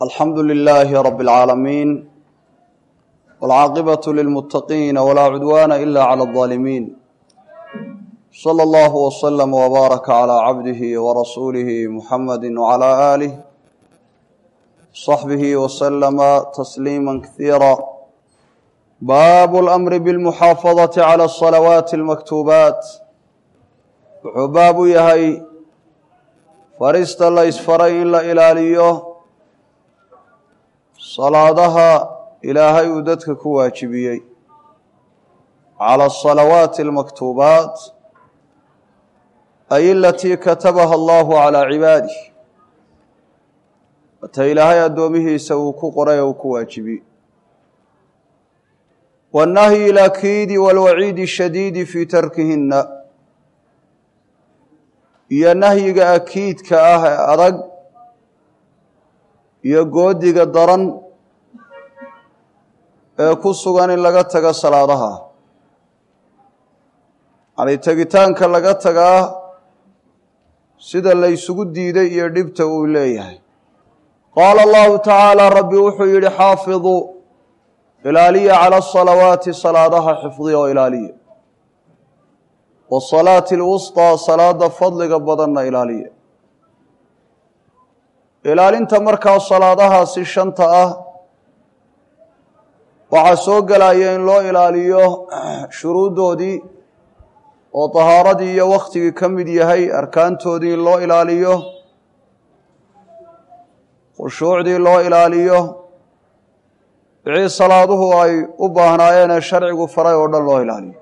alxamdu lilaahi rabi اlcaalamiin wاlcaaqibaة lilmuttaqiina walaa cudwaana ila clى اظaalimiin slى اllah wslm wbaaraka clى cabdihi warasuulihi muxamadi wclى aalih صaxbihi wslama tasliima kasiira baabu اlamri bاlmuxaafadaةi clى الصalawaati اlmaktuubaat wuxuu baab u yahay farista la isfaray in la ilaaliyo salaadaha ilaahay uu dadka ku waajibiyey cala asalawaati almaktuubaat ay alatii katabaha allahu calaa cibaadih wata ilaahay addoomihiisa uu ku qoray oo uu ku waajibiyey waannahyi ilakiidi walwaciidi shadiidi fii tarkihina iyo nahyiga akiidka ah ee adag iyo goodiga daran ee ku sugan in laga tago salaadaha yani tegitaanka laga tagaa sida la ysugu diiday iyo dhibta uu leeyahay qaala allahu tacaala rabbi wuxuu yidhi xaafiduu ilaaliya cala asalawaati salaadaha xifdiya oo ilaaliya wasalaati alwusطaa salaada fadliga badanna ilaaliya ilaalinta markaa salaadahaasi shanta ah waxaa soo gelaya in loo ilaaliyo shuruuddoodii oo tahaaradii iyo wakhtigii ka mid yahay arkaantoodii in loo ilaaliyo khushuucdii loo ilaaliyo wixii salaaduhu ay u baahnaayeen ee sharcigu faray oo dhan loo ilaaliyo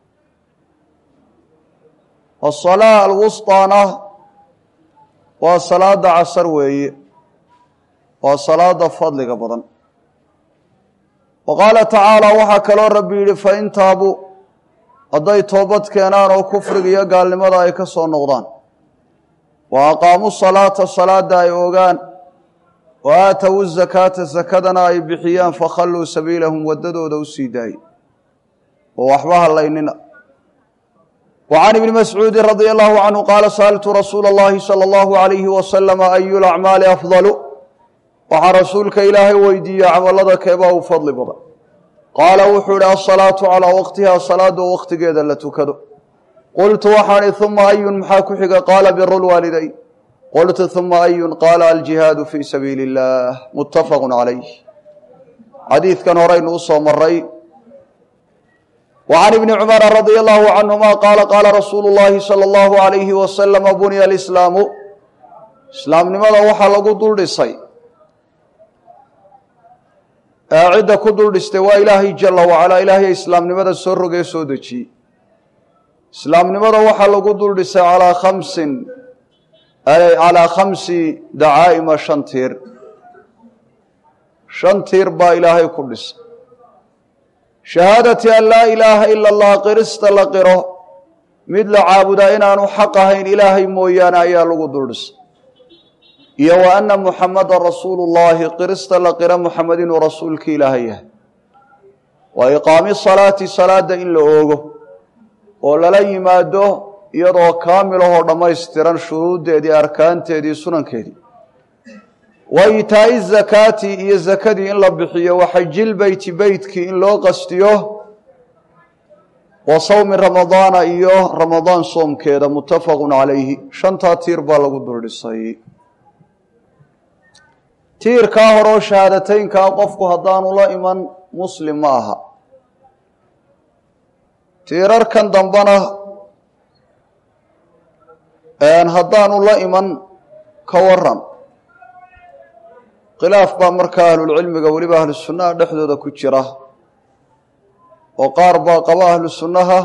asalaa alwusطaana waa salaada casar weeye waa salaada fadliga badan wa qaala tacaala waxaa kaloo rabbi yidhi fain taabuu hadday toobad keenaan oo kufriga iyo gaalnimada ay ka soo noqdaan wa aqaamuu salaata salaada ay ogaan wa aatowu zakaata sakadana ay bixiyaan fakhalluu sabiilahum waddadooda u sii daayey oo waxba hallaynina وعن بن مسعوud رضي الله عنه qال sألت رsuuل اللhi صلى الله عليه وسلم أي الأعماaل أفضل waxaa rasuulka ilaahay weydiiye camalada keebaa u fadli badan qaala wuxuu ihi الصلاaة عalىa wqtiha salaada oo waqtigeeda la tukado qultu waxaan ihi ثuma أyu maxaa ku xiga qaala bir الwaalidayn qultu ثuma أyu qaala الجiهاad fي sabiiل الlah متafq عalayh xadiidkan horaynu usoo maray وعن بن cمر رضي الله عنهma qاla qاla رasuul الlahi slى الlه عaليهi وsلم buنya الإسlاamu islaamnimada waxaa lagu dul dhisay ee cidda ku dul dhistay waa ilaahay jala wacalaa ilaahay islaamnimada soo rogee soo dejiyey islaamnimada waxaa lagu dul dhisay alىa kamsin calىa khamsi dacaa'ima shan tiir shan tiir baa ilaahay ku dhisay shahaadati an laa ilaaha ila allah qirista la qiro mid la caabudaa inaanu xaq ahayn ilaahay mooyaane ayaa lagu duldhisay iyo wa anna muxamadan rasuulu llahi qirista la qiro muxamed inuu rasuulki ilaahay yahay wa iqaami salaati salaada in la oogo oo lala yimaado iyadoo kaamilahoo dhammaystiran shuruuddeedii arkaanteedii sunankeedii wa itaa'i zakaati iyo zakadii in la bixiyo wa xajil beyti beytkii in loo qastiyo wa sawmi ramadaana iyo ramadaan soomkeeda muttafaqun calayhi shantaa tiir baa lagu duldhisay tiirkaa horeo shahaadateynkaa qofku haddaanu la iman muslim ma aha tiirarkan dambena haddaanu la iman ka waran khilaaf baa markaa ahlulcilmiga weliba ahlu sunnaha dhexdooda ku jira oo qaar baa qaba ahlu sunnaha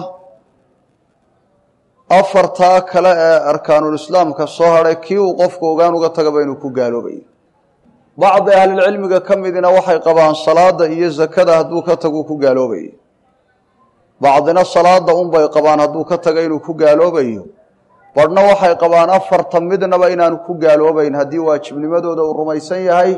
afartaa kale ee arkaanulislaamka soo hadhay kii uu qofku ogaan uga tagaba inuu ku gaaloobayo bacdi ahlilcilmiga ka midina waxay qabaan salaada iyo zakada hadduu ka tagu ku gaaloobayo bacdina salaada unbay qabaan hadduu ka taga inuu ku gaaloobayo barhna waxay qabaan afarta midnaba inaanu ku gaaloobayn haddii waajibnimadooda uu rumaysan yahay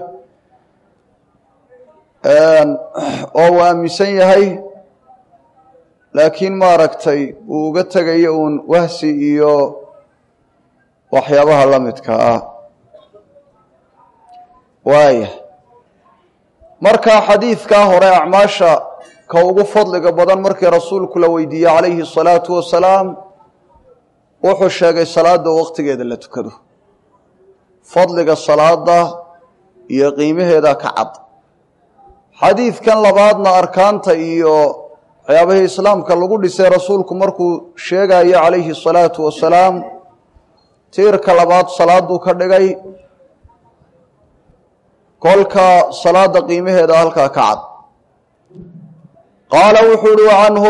oo uu aaminsan yahay laakiin maaragtay uu uga tegayo uun wahsi iyo waxyaabaha la midka ah waaya marka xadiidkaa hore acmaasha ka ugu fadliga badan markii rasuulku la weydiiyey calayhi الsalaatu wasalaam wuxuu sheegay salaada waqtigeeda la tukado fadliga salaada iyo qiimaheeda ka cad xadiidkan labaadna arkaanta iyo waxyaabihii islaamka lagu dhisay rasuulku markuu sheegayo calayhi الsalaatu wasalaam tiirka labaad salaaduu ka dhigay kolka salaada qiimaheeda halkaa ka cad qaala wuxuu uhi wacanhu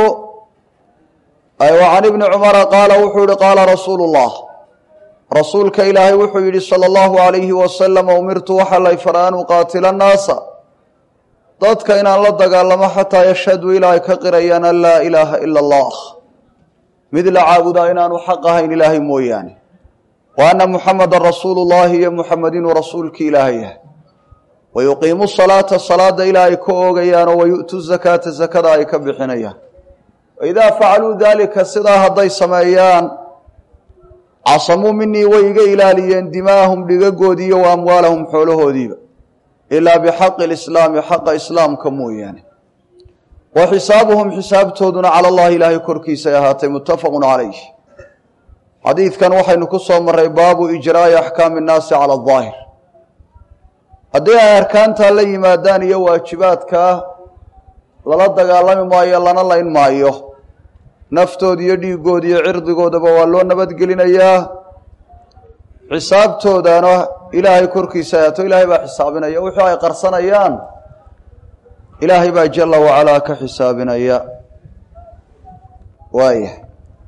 can ibni cumara qaala wuxuu yihi qaala rasuulu اllah rasuulka ilaahay wuxuu yidhi salى اllahu alayhi wasalam umirtu waxa lay fara an uqaatila annaasa dadka inaan la dagaalamo xataa yashhaduu ilaa ay ka qirayaan an laa ilaaha ila اllah mid la caabudaa inaanu xaq ahayn ilaahay mooyaane wa ana muxamada rasuulu llahi iyo muxamed inuu rasuulki ilaahay yahay wayuqiimu salaata salaada ilaa ay ka oogayaanoo wayu'tu zakaata zakada ay ka bixinayaan waidaa facaluu daalika sidaa hadday sameeyaan casamuu minii way iga ilaaliyeen dimaahum dhigagoodii iyo wa amwaalahum xoolahoodiiba ilaa bixaqi lislaami xaqa islaamka mooyaane wa xisaabuhum xisaabtooduna cala allahi ilaahay korkiisay ahaatay muttafaqun calayh xadiidkan waxaynu ku soo maray baabu ijraa'i axkaami nnaasi cala ahaahir haddii ay arkaantaa la yimaadaan iyo waajibaadkaa lala dagaalami maayo lana layn maayo naftooda iyo dhiiggooda iyo cirdigoodaba waa loo nabadgelinayaa xisaabtoodana ilaahay korkiisa ahaato ilaahay baa xisaabinaya wixii ay qarsanayaan ilaahay baa jala wacalaa ka xisaabinaya waayahay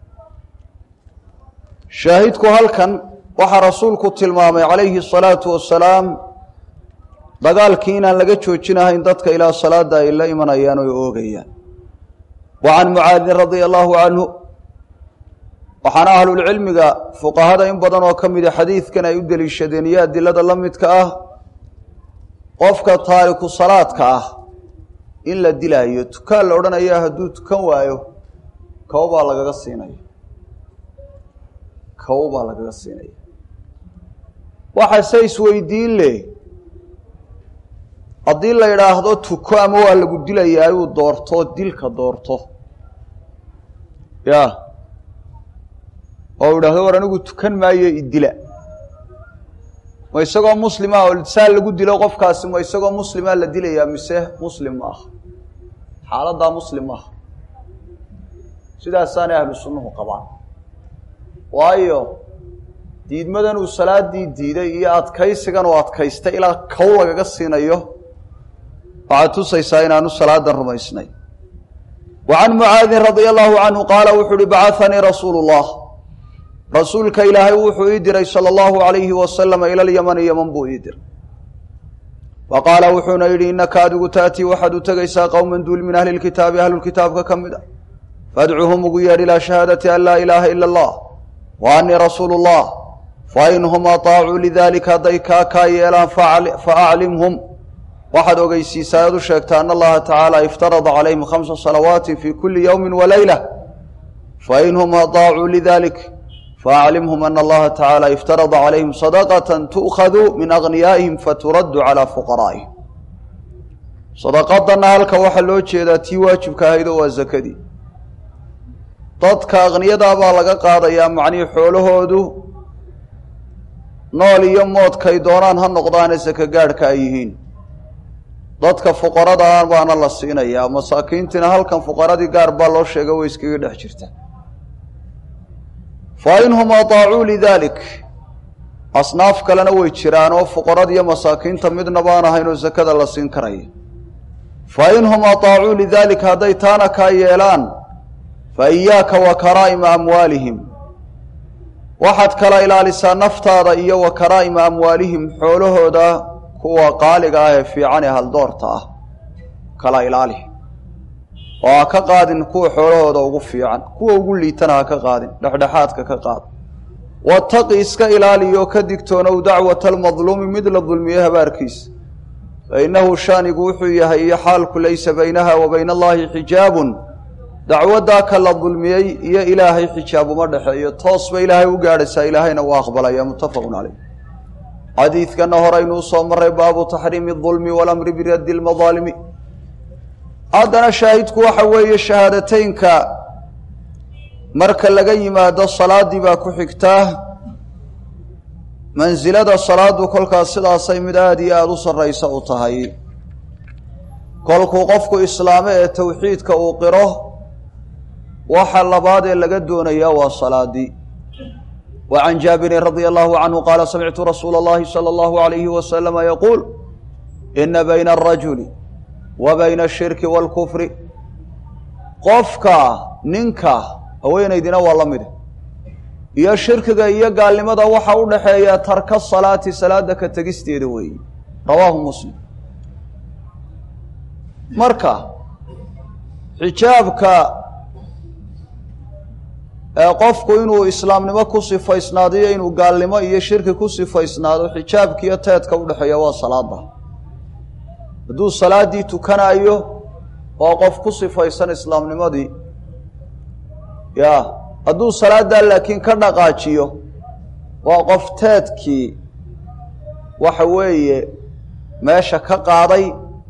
shaahidku halkan waxaa rasuulku tilmaamay calayhi asalaatu wasalaam dagaalkii inaan laga joojinahayn dadka ilaa salaada ay la imanayaan oo oogayaan wa can mucaadin radia allahu canhu waxaana ahlulcilmiga fuqahada in badan oo ka mida xadiidkan ay u deliishadeen iyo adilada la midka ah qofka taariku salaadka ah in la dilaayo tukaan la odhanaya hadduu tukan waayo kow baa lagaga siinaya kow baa lagaga siinaya waxase isweydiin leh haddii la yidhaahdo tuko ama waa lagu dilayaa uu doorto dilka doorto ya oo u idhahdo war anigu tukan maayo idila ma isagoo muslima oo saa lagu dilo qofkaasi ma isagoo muslima la dilayaa mise muslim ma aha xaaladdaa muslim maaha sidaasaanay ahlu sunnuhu qabaan waayo diidmadan uu salaadii diiday iyo adkaysigan uu adkaystay ilaa kow lagaga siinayo waxaad tusaysaa inaanu salaadan rumaysnay wa can mucaadin radia allahu canhu qaala wuxuu uhi bacahanii rasuulu llah rasuulka ilaahay wuxuu ii diray sala allahu alayhi wasalama ila lyamani yaman buu ii diray wa qaala wuxuuna yidhi innaka adigu taatii waxaad u tegaysaa qowman duul min ahli lkitaabi ahlulkitaabka ka mid a fadcuhum ugu yeedh ilaa shahaadati an laa ilaaha ila allah wa anii rasuulu llah fainhum aطaacuu lidalika hadday kaa kaa yeelaan faaclimhum waxaad ogeysiisaa aad u sheegtaa an allaha tacaala iftarada calayhim khamsa salawaati fi kuli yowmi walayla fainhum aطaacuu lidalik faaclimhum ana allaha tacaala iftarada calayhim sadaqata tu'khadu min agniyaa'ihim faturaddu calaa fuqaraa'ihim sadaqadanna halka waxaa loo jeedaa tii waajibka ahayd oo waa zakadii dadka akniyadaa baa laga qaadayaa macnihii xoolahoodu nool iyo moodkay doonaan ha noqdaane saka gaadhka ay yihiin dadka fuqaradaa baana la siinayaa masaakiintiina halkan fuqaradii gaar baa loo sheega way iskaga dhex jirta fa inhum ataacuu lidalik asnaaf kalena way jiraan oo fuqarada iyo masaakiinta midna baan ahayn oo sakada la siin karaya fa inhum ataacuu lidalik hadday taana kaa yeelaan fa iyaaka wa karaa'ima amwaalihim waxaad kala ilaalisaa naftaada iyo wa karaa'ima amwaalihim xoolahooda kuwa qaaliga ah ee fiican ee haldoorta ah kala ilaali oo ha ka qaadin kuwa xoolahooda ugu fiican kuwa ugu liitana ha ka qaadin dhexdhexaadka ka qaad wataqi iska ilaaliyo ka digtoonow dacwata almadluumi mid la dulmiye habaarkiisa fa innahu shaanigu wuxuu yahay iyo xaalku laysa baynaha wa bayna allaahi xijaabun dacwaddaa ka la dulmiyey iyo ilaahay xijaab uma dhexeeyo toos ba ilaahay u gaadhaysaa ilaahayna waa aqbalaya muttafaqun caleyh xadiidkana horeynuu soo maray baabu taxriimi اdulmi walamri biraddi اlmadaalimi haddana shaahidku waxa weeye shahaadateynka marka laga yimaado salaadii baa ku xigtaa mansilada salaadu kolkaas sidaasay mid aada iyo aada u sarraysa u tahay kolkuu qofku islaame ee towxiidka uu qiro waxa labaad ee laga doonayaa waa salaadii wa can jaabirin radia allahu canhu qaala samictu rasuula اllahi salى allahu alayhi wasalama yaquul ina bayna arajuli wa bayna ashirki wاlkufri qofka ninka haweenaydina waa la mid iyo shirkiga iyo gaalnimada waxa u dhaxeeya tarka salaati salaada ka tegisteeda weeye rawaahu muslim marka xijaabka ee qofku inuu islaamnimo ku sifaysnaado iyo inuu gaalnimo iyo shirki ku sifaysnaado xijaabkiiyo teedka udhexeeya waa salaada hadduu salaaddii tukanayo waa qof ku sifaysan islaamnimadii ya hadduu salaaddaa laakiin ka dhaqaajiyo waa qof teedkii waxa weeye meesha ka qaaday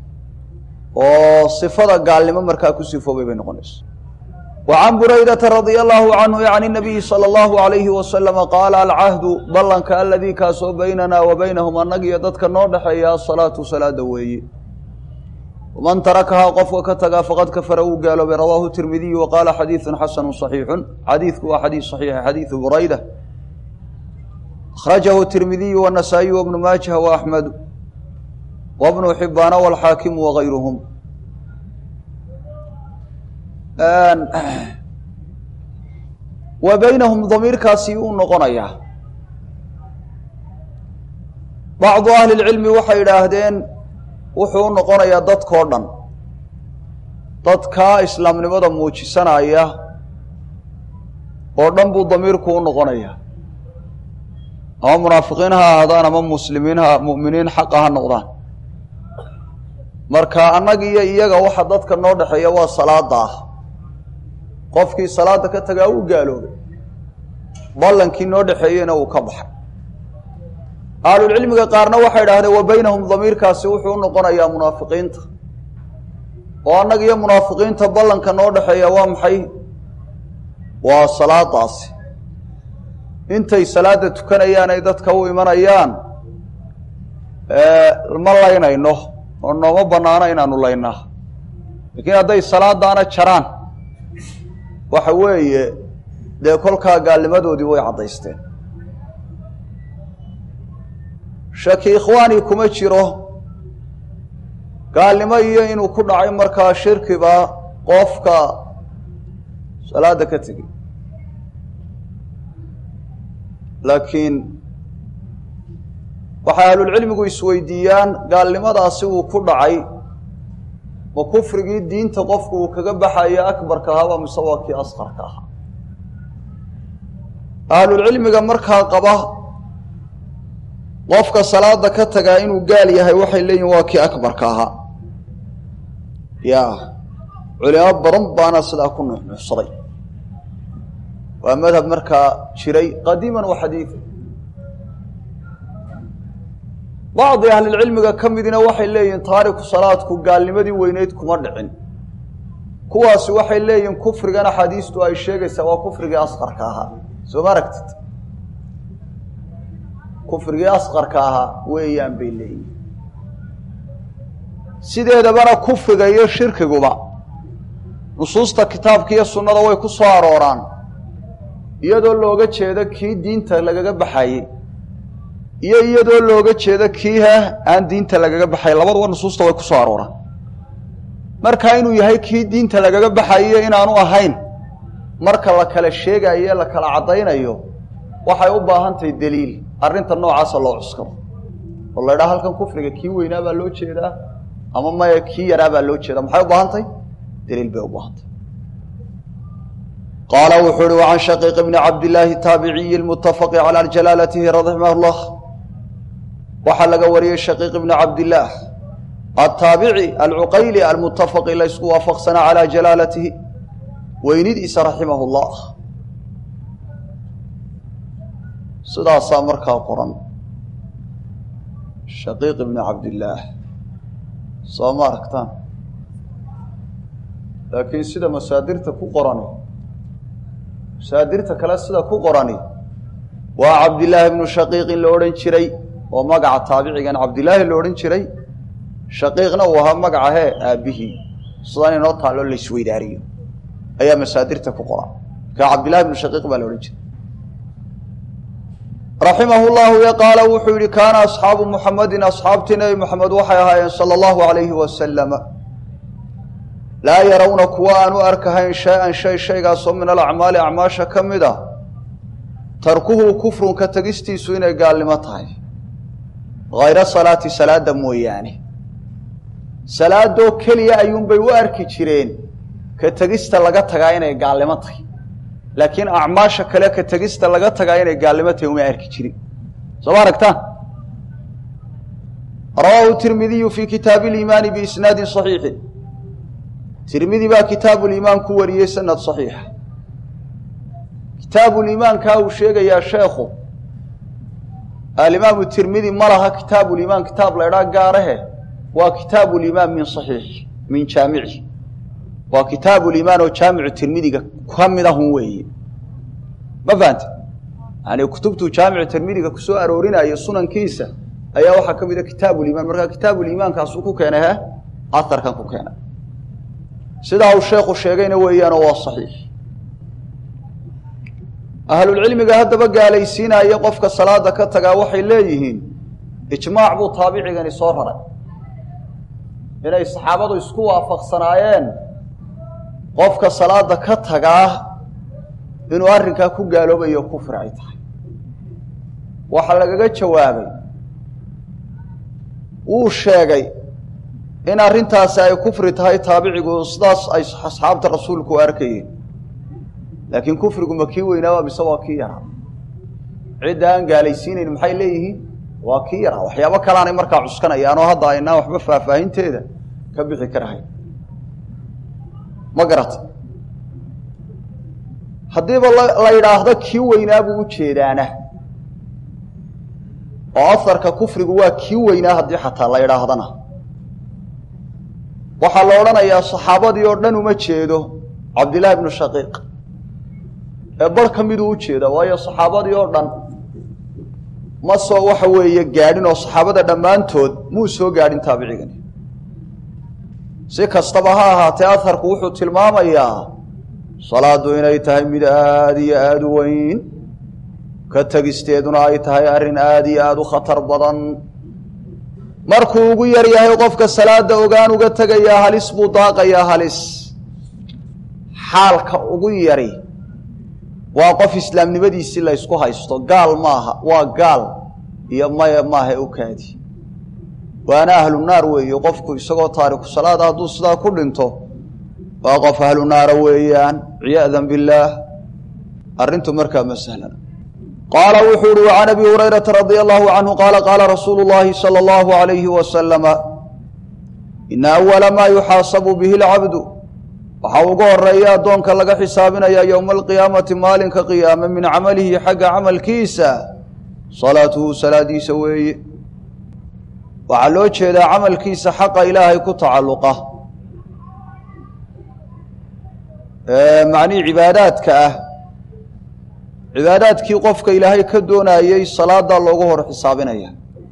oo sifada gaalnimo markaa ku sifoobay bay noqonaysa wa can buraydata radia allahu canhu can inabiyi sala allahu alayhi wasalama qaala alcahdu ballanka aladii kaasoo baynanaa wa baynahum annaga iyo dadka noo dhexeeya asalaatu salaada weeye waman tarakahaa qofka ka tagaa faqad kafara uu gaaloobay rawaahu tirmidiyu wa qaala xadiidun xasanu صaxiixun xadiidku waa xadiid صaxiixa xadiidu burayda akhrajahu tirmidiyu wanasaa'iyu wabnu maajaha wa axmedu wabnu xibaana walxaakimu wagayruhum wa baynahum damiirkaasi uu noqonayaa bacdu ahli lcilmi waxay idhaahdeen wuxuu u noqonayaa dadkao dhan dadkaa islaamnimada muujisanaya oo dhan buu damiirku u noqonayaa ama munaafiqiin ha ahaadaan ama muslimiin ha mu'miniin xaqa ha noqdaan marka annaga iyo iyaga waxa dadka noo dhexeeya waa salaada ah qofkii salaada ka tagaa uu gaaloobay ballankii noo dhexeeyeyna uu ka baxay ahlulcilmiga qaarna waxay idhahdeen wa baynahum damiirkaasi wuxuu u noqonayaa munaafiqiinta oo annaga iyo munaafiqiinta ballanka noo dhexeeya waa maxay waa salaadaasi intay salaada tukanayaan ay dadka u imanayaan ma laynayno oo nooma banaano inaanu laynaa laakiin hadday salaadaana jaraan waxa weeye dee kolkaa gaalnimadoodii way caddaysteen shaki ikhwaani kuma jiro gaalnimo iyo inuu ku dhacay markaa shirkiba qofka salaada ka tegey laakiin waxay ahlulcilmigu isweydiiyaan gaalnimadaasi uu ku dhacay ma kufrigii diinta qofku uu kaga baxayo akbarka ahaaba mise waa kii asqarka ahaa ahlulcilmiga markaa qaba qofka salaada ka tagaa inuu gaal yahay waxay leeyihin waa kii akbarka ahaa ya culimo badan baana sidaa ku nuxnuuxsaday waa madhab markaa jiray qadiiman wa xadiidan bacdi ahlilcilmiga ka midina waxay leeyihiin taariku salaadku gaalnimadii weyneyd kuma dhicin kuwaasi waxay leeyihiin kufrigan axaadiistu ay sheegaysaa waa kufrigii asqarka ahaa soo ma aragtid kufrigii asqarka ahaa weeyaan bay leeyihin sideedabana kufriga iyo shirkiguba nusuusta kitaabka iyo sunnada way ku soo arooraan iyadoo looga jeedo kii diinta lagaga baxayey iyo iyadoo looga jeedo kii ha aan diinta lagaga baxay labaduba nusuusta way ku soo arooraan marka inuu yahay kii diinta lagaga baxayo inaanu ahayn marka la kala sheegayo la kala caddaynayo waxay u baahan tahay daliil arrinta noocaasa loo cuskado oo la ydhaha halkan kufriga kii weynaa baa loo jeedaa ama maya kii yaraa baa loo jeedaa maxay u baahan tahay daliil bay u baahantay qaala wuxuu uhi wacan shaqiiq bni cabdillaahi taabiciyi lmutafaqi calaa jalaalatihi raximah llah waxaa laga wariyey shaqiiq bni cabdillaah ataabici alcuqayli almutafaqi laysku waafaqsanaa calaa jalaalatihi weynidiisa raximah llah sidaasaa markaa qoran shaqiiq ibni cabdillaah soo ma aragtaan laakiin sida masaadirta ku qorani masaadirta kale sida ku qorani waa cabdillaahi ibnu shaqiiq in la odhan jiray oo magaca taabicigan cabdillaahi la odhan jiray shaqiiqna uu ahaa magaca hee aabbihii sidaan inoo taalloo la isweydaariyo ayaa masaadirta ku qoran marka cabdillahi ibnu shaqiiq baa la odhan jiray raximah llahu y qaala wuxuu yihi kaana asxaabu muxamedin asxaabtii nebi moxamed waxay ahaayeen sala allahu alayhi wasalama laa yarawna kuwa aan u arkahayn shay-an shay shaygaasoo min alacmaali acmaasha ka mid ah tarkuhu kufrun ka tegistiisu inay gaalnimo tahay hayra salaati salaada mooyaane salaadoo keliya ayuunbay u arki jireen ka tegista laga tagaa inay gaalnimo tahay laakiin acmaasha kale ka tegista laga tagaa inay gaalnimo tahay uma arki jirin soo ma aragtaan rawaahu tirmidiyu fii kitaabi liimaani biisnaadin saxiixin tirmidi baa kitaabu liimaan ku wariyey sanad saxiixa kitaabuliimaankaa uu sheegayaa sheekhu alimaamu tirmidi ma laha kitaabuliimaan kitaab la ydhaa gaarahe waa kitaabuliimaan min saxiixi min jaamici waa kitaabuliimaan oo jaamicu tirmidiga ka mid ahun weeye ma fahante yani kutubtuu jaamicu tirmidiga kusoo aroorinayo sunankiisa ayaa waxaa ka mid a kitaabuliimaan markaa kitaabuliimaankaasuu ku keenay he aharkan ku keenay sidaa uu sheekhu sheegayna weeyaanoo waa saxiix ahlulcilmiga haddaba gaalaysiinaya qofka salaada ka tagaa waxay leeyihiin ijmaac buu taabicigani soo raray inay saxaabadu isku waafaqsanaayeen qofka salaada ka tagaa inuu arrinkaa ku gaaloobayo kufri ay tahay waxaa lagaga jawaabay wuu sheegay in arrintaasi ay kufri tahay taabicigu sidaas ay asxaabta rasuulku u arkayeen laakiin kufrigu ma kii weynaaba mise waa kii yaraa cidda aan gaalaysiinayn maxay leeyihiin waa kii yaraa waxyaabo kaleanay markaa cuskanayaan oo hadda aynaan waxba faahfaahinteeda ka bixi karahayn ma garata haddiiba la yidhaahdo kii weynaa buu ujeedaana oo aharka kufrigu waa kii weynaa haddii xataa la yidhaahdana waxaa la odhanayaa saxaabadii oo dhan uma jeedo cabdillahi bnu shaqiiq ee bar ka miduu ujeeda waayo saxaabadii oo dhan ma soo waxa weeye gaadhin oo saxaabada dhammaantood muu soo gaadhin taabicigani si kastaba ha ahaatee aharku wuxuu tilmaamayaa salaadu inay tahay mid aada iyo aada u weyn ka tegisteeduna ay tahay arrin aada iyo aada u khatar badan markuu ugu yar yahay qofka salaada ogaan uga tegayaa halis buu daaqayaa halis xaalka ugu yari waa qof islaamnimadiisii la ysku haysto gaal maaha waa gaal iyo maya maaha ukaadi waana ahlu naar weeye qofku isagoo taariku salaada hadduu sidaa ku dhinto waa qof ahlu naara weeyaan ciyaadan billaah arrintu markaa ma sahlana qaala wuxuu uhi can abi hurayrata radia allahu canhu qaala qaala rasuulu llahi sala allahu alayhi wasalama ina awala maa yuxaasabu bihi lcabdu waxaa ugu horeeya addoonka laga xisaabinaya yowma alqiyaamati maalinka qiyaame min camalihi xagga camalkiisa salaatuhu salaadiisa weeye waxaa loo jeedaa camalkiisa xaqa ilaahay ku tacalluqa macnihii cibaadaadka ah cibaadaadkii qofka ilaahay ka doonayey salaadaa loogu hor xisaabinaya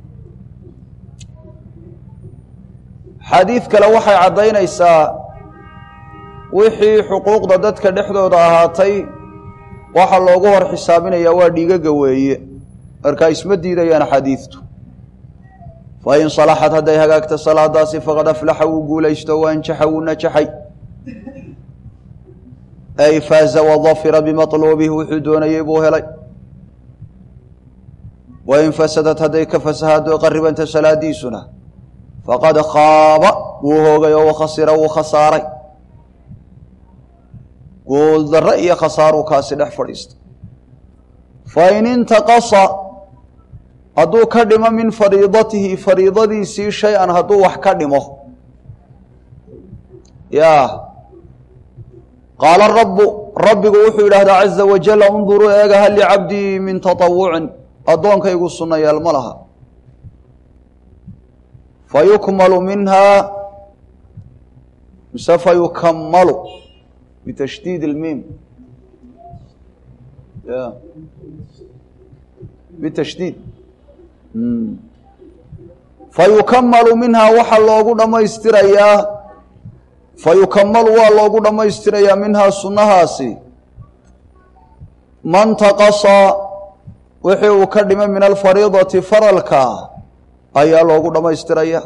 xadiid kale waxay caddaynaysaa wixii xuquuqda dadka dhexdooda ahaatay waxa loogu hor xisaabinayaa waa dhiigaga weeye markaa isma diidayaan xadiidtu fa in salaxad hadday hagaagto salaadaasi faqad aflaxa wuu guulaysto waanjaxa wuu najaxay ay faaza wadafira bimaluubih wuxuu doonayey buu helay wain fasadad hadday ka fasahaado qaribanta salaadiisuna faqad khaaba wuu hoogay oo wakhasira wuu khasaaray guuldarre iyo khasaaruu kaasi dhex fadhiistay fain intaqasa hadduu ka dhimo min fariidatihi fariidadiisii shay-an hadduu wax ka dhimo ya qaala rabu rabbigu wuxuu yidhaahdaa caza wajala unduruu eega hal licabdii min taطawucin addoonkaygu sunnayaal ma laha fayukmalu minhaa mise fayukamalu bitashdiid اlmiim ya bitashdiid fayukamalu minhaa waxaa loogu dhammaystirayaa fayukamalu waa loogu dhammaystirayaa minhaa sunnahaasi man taqasa wixii uu ka dhimay min alfariidati faralka ayaa loogu dhammaystiraya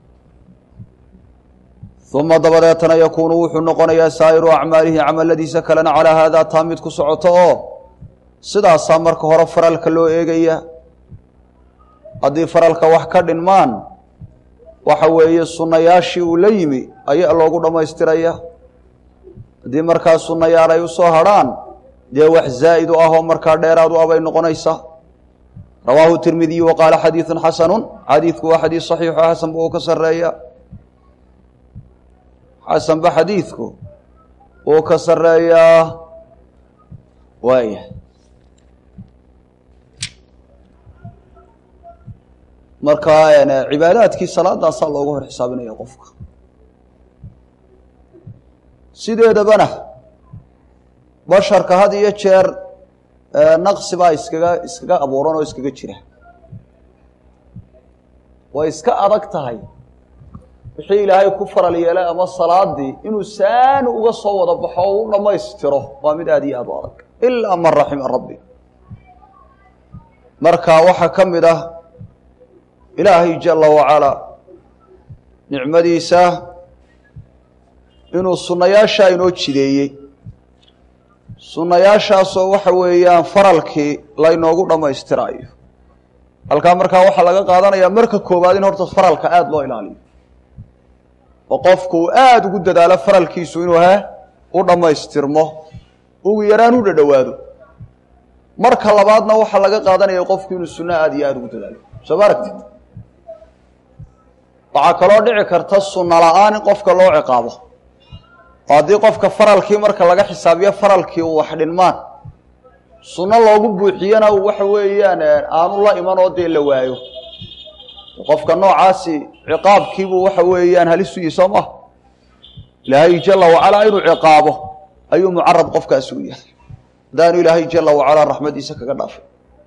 uma dabadeetana yakuunu wuxuu noqonayaa saa'iru acmaalihi camaladiisa kalena calaa haadaa taa mid ku socoto oo sidaasaa marka hore faralka loo eegaya haddii faralka wax ka dhinmaan waxa weeye sunnayaashii uu la yimi ayaa loogu dhammaystiraya haddii markaa sunnayaal ay usoo hadrhaan dee wax zaa'id u ah oo markaa dheeraad u ah bay noqonaysaa rawaahu tirmidiyu wa qaala xadiidun xasanun xadiidku waa xadiid saxiixo xasanba uu ka sarreeya xasanba xadiidku uu ka sarreeyaa waaya marka cibaadaadkii salaadaasaa loogu hor xisaabinaya qofka sideedabana basharka had iyo jeer naqsi baa iskaga iskaga abuuran oo iskaga jira way iska adag tahay wixii ilaahay ku faral yeelay ama salaadii inuu saani uga soo wada baxo oo u dhammaystiro waa mid aada iyo aad u adag ilaa man raxima rabbi marka waxaa ka mid ah ilaahay jala wacalaa nicmadiisa inuu sunnayaashaa inoo jideeyey sunnayaashaasoo waxa weeyaan faralkii laynoogu dhammaystiraayo halkaa markaa waxaa laga qaadanayaa marka koowaad in horta faralka aada loo ilaaliyo oo qofku uu aada ugu dadaalo faralkiisu inuu he u dhammaystirmo ugu yaraan u dhadhowaado marka labaadna waxaa laga qaadanaya qofku inuu sunno aada iyo aada ugu dadaalo soo ma aragtid waxaa kaloo dhici karta sunno la-aan in qofka loo ciqaabo oo haddii qofka faralkii marka laga xisaabiyo faralkii uu wax dhinmaan sunno loogu buuxiyana waxa weeyaan aanu la iman oo dee la waayo qofka noocaasi ciqaabkiibuu waxa weeyaan halis u yihi soo maha ilaahay jala wacalaa inuu ciqaabo ayuu mucarad qofkaasi u yahay haddaanu ilaahay jala wacalaa raxmadiisa kaga dhaafay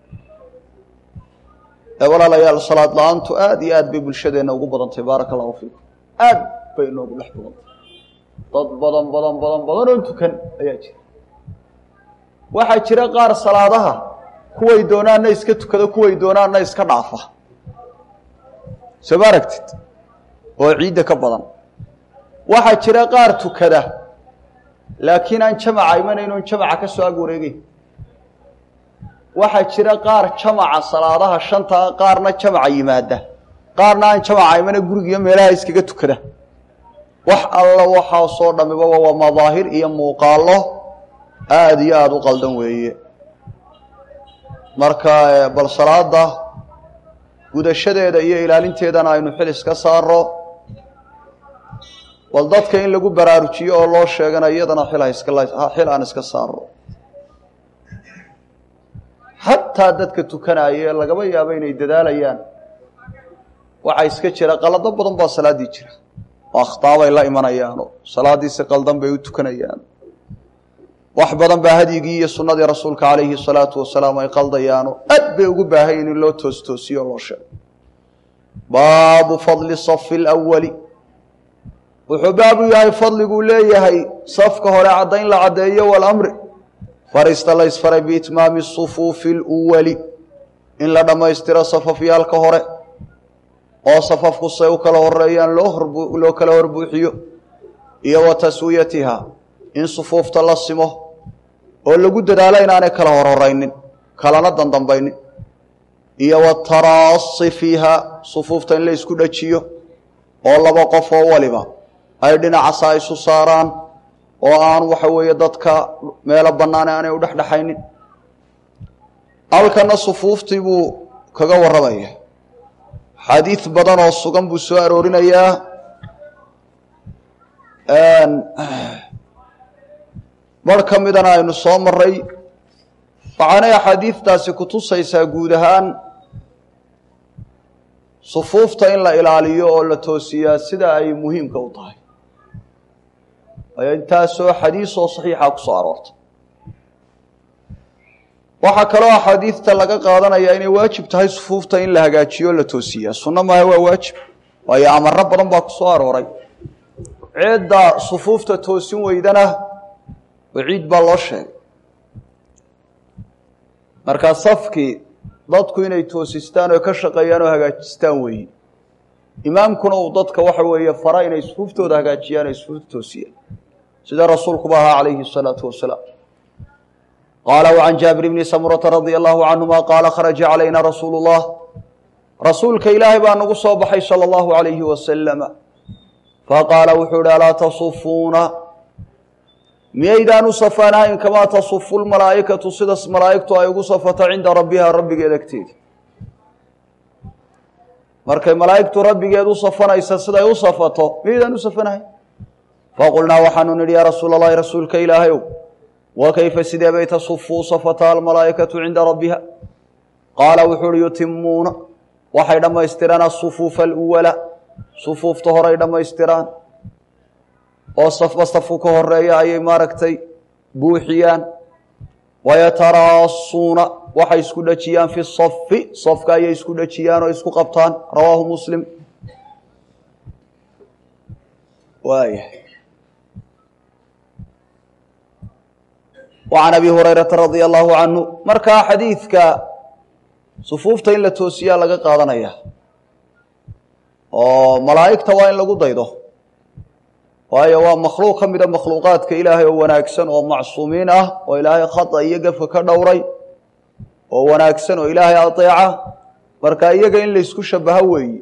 walaalayaal salaad la-aantu aada iyo aad bay bulshadeenna ugu badantay baaraka allahu fiikum aad bay inoogu dhex badantay dad badan badan badan badan oo tukan ayaa jira waxaa jira qaar salaadaha kuway doonaanna iska tukada kuway doonaanna iska dhaafa soo ma aragtid oo ciidda ka badan waxaa jira qaar tukada laakiin aan jamaca imanayn oon jamaca ka soo ag wareegeyn waxaa jira qaar jamaca salaadaha shanta qaarna jamaca yimaada qaarna aan jamaca imana gurigiiyo meelaha iskaga tukada wax alla waxaasoo dhamiba waa madaahir iyo muuqaallo aada iyo aada u qaldan weeye marka bal salaada gudashadeeda iyo ilaalinteedana aynu xil iska saaro bal dadka in lagu baraarujiyo oo loo sheegana iyadana xil xil aan iska saaro xataa dadka tukanaaye lagaba yaabo inay dadaalayaan waxaa iska jira qalado badan baa salaaddii jira oo akhtaabay la imanayaano salaaddiisi qaldan bay u tukanayaan wax badan baa hadyigii iyo sunnadii rasuulka calayhi salaatu wasalaam ay qaldayaano aad bay ugu baahayen in loo toostoosiyo o loo sheego baabu fadli safi lwali wuxuu baabu yahay fadliguu leeyahay safka hore caddayn la caddeeyo walamri farista la ysfaray biitmaami sufuufi اluwali in la dhammaystiro safafyaalka hore oo safafku say u kala horeeyaan loo loo kala horbuuxiyo iyo wa taswiyatiha in sufuufta la simo oo lagu dadaalo inaanay kala horhoraynin kalana dandambaynin iyo wataraasi fiiha sufuufta in la isku dhajiyo oo laba qof oo waliba ay dhinacasa isu saaraan oo aan waxa weeye dadka meelo bannaane aanay u dhexdhexaynin halkana sufuuftii buu kaga warramaya xadiid badan oo sugan buu soo aroorinayaa bar ka midana aynu soo maray waxaanay axaadiidtaasi kutusaysaa guud ahaan sufuufta in la ilaaliyo oo la toosiyaa sida ay muhiimka u tahay waayo intaasoo xadiis oo saxiixa ku soo aroortay waxaa kaloo axaadiidta laga qaadanayaa inay waajib tahay sufuufta in la hagaajiyo o la toosiyaa sunno maaha waa waajib waayo amaro badan baa ku soo arooray ceedda sufuufta toosin weydana waciid baa loo sheegay markaa safkii dadku inay toosistaan oo ka shaqeeyaan oo hagaajistaan weeye imaamkuna uu dadka waxa weeye fara inay sufuuftooda hagaajiyaan ay sufuufta toosiyaan sida rasuulkuba ahaa calayhi الsalaatu wasalaam qaala وcan jaabir bni samurata radia allahu canhuma qaala kharaja calayna rasuulu اllah rasuulka ilaahay baa nagu soo baxay salى اllahu alayhi wasalama faqaala wuxuu ihi alaa tasufuuna miyaydaan u safanahayn kamaa tasufu lmalaa'ikatu sida malaa'igtu ay ugu safato cinda rabbiha rabbigeed agteeda markay malaa'igtu rabbigeed u safanaysa siday u safato miyaydaan u safanahayn faqulnaa waxaanu nidhi yaa rasuula allahi rasuulka ilaahayow wa kayfa sidee bay tasufu u safataa almalaa'ikatu cinda rabbiha qaala wuxuu uhi yutimuuna waxay dhammaystiraan asufuufa aluwala sufuufta horay dhammaystiraan oo safba safku ka horeeya ayay maaragtay buuxiyaan wayataraasuuna waxay isku dhejiyaan fi safi safka ayay isku dhejiyaan oo isku qabtaan rawaahu muslim waaya wacan abi hurayrata radia allahu canhu markaa xadiidka sufuufta in la toosiyaa laga qaadanaya oo malaa'igta waa in lagu daydo waayo waa makhluuq ka mida makhluuqaadka ilaahay oo wanaagsan oo macsuumiin ah oo ilaahay khata iyo gafka ka dhowray oo wanaagsan oo ilaahay adeeca marka iyaga in laysku shabaho weeye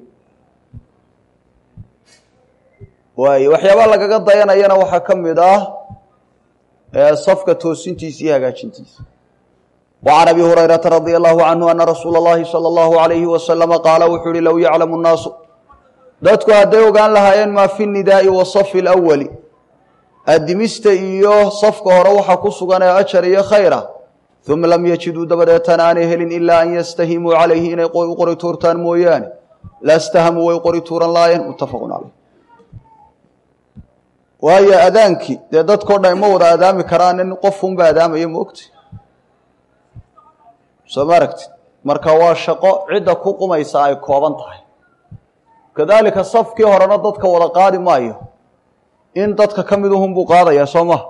waaye waxyaabaa lagaga dayanayana waxaa ka mid ah safka toosintiisa iyo hagaajintiisa wacan abi hurayrata radia allahu canhu ana rasuula اllahi salى اllahu alayhi wasalama qaala wuxuu uhi low yaclamu nnaasu dadku hadday ogaan lahaayeen maa fi nidaa'i wa safi alawali addimista iyo safka hore waxa ku sugan ee ajar iyo khayra uma lam yajiduu dabadeetana aanay helin ilaa an yastahimuu calayhi inay u qori tuurtaan mooyaane lastahamuu way qori tuuran laayeen muttafaqun caleyh waayo adaankii dee dadkao dhan ma wada adaami karaan in qofunba adaamaya ma ogti soo ma aragtid marka waa shaqo cidda ku qumaysa ay kooban tahay kadaalika safkii horena dadka wada qaadi maayo in dadka ka miduhun buu qaadayaa soo maha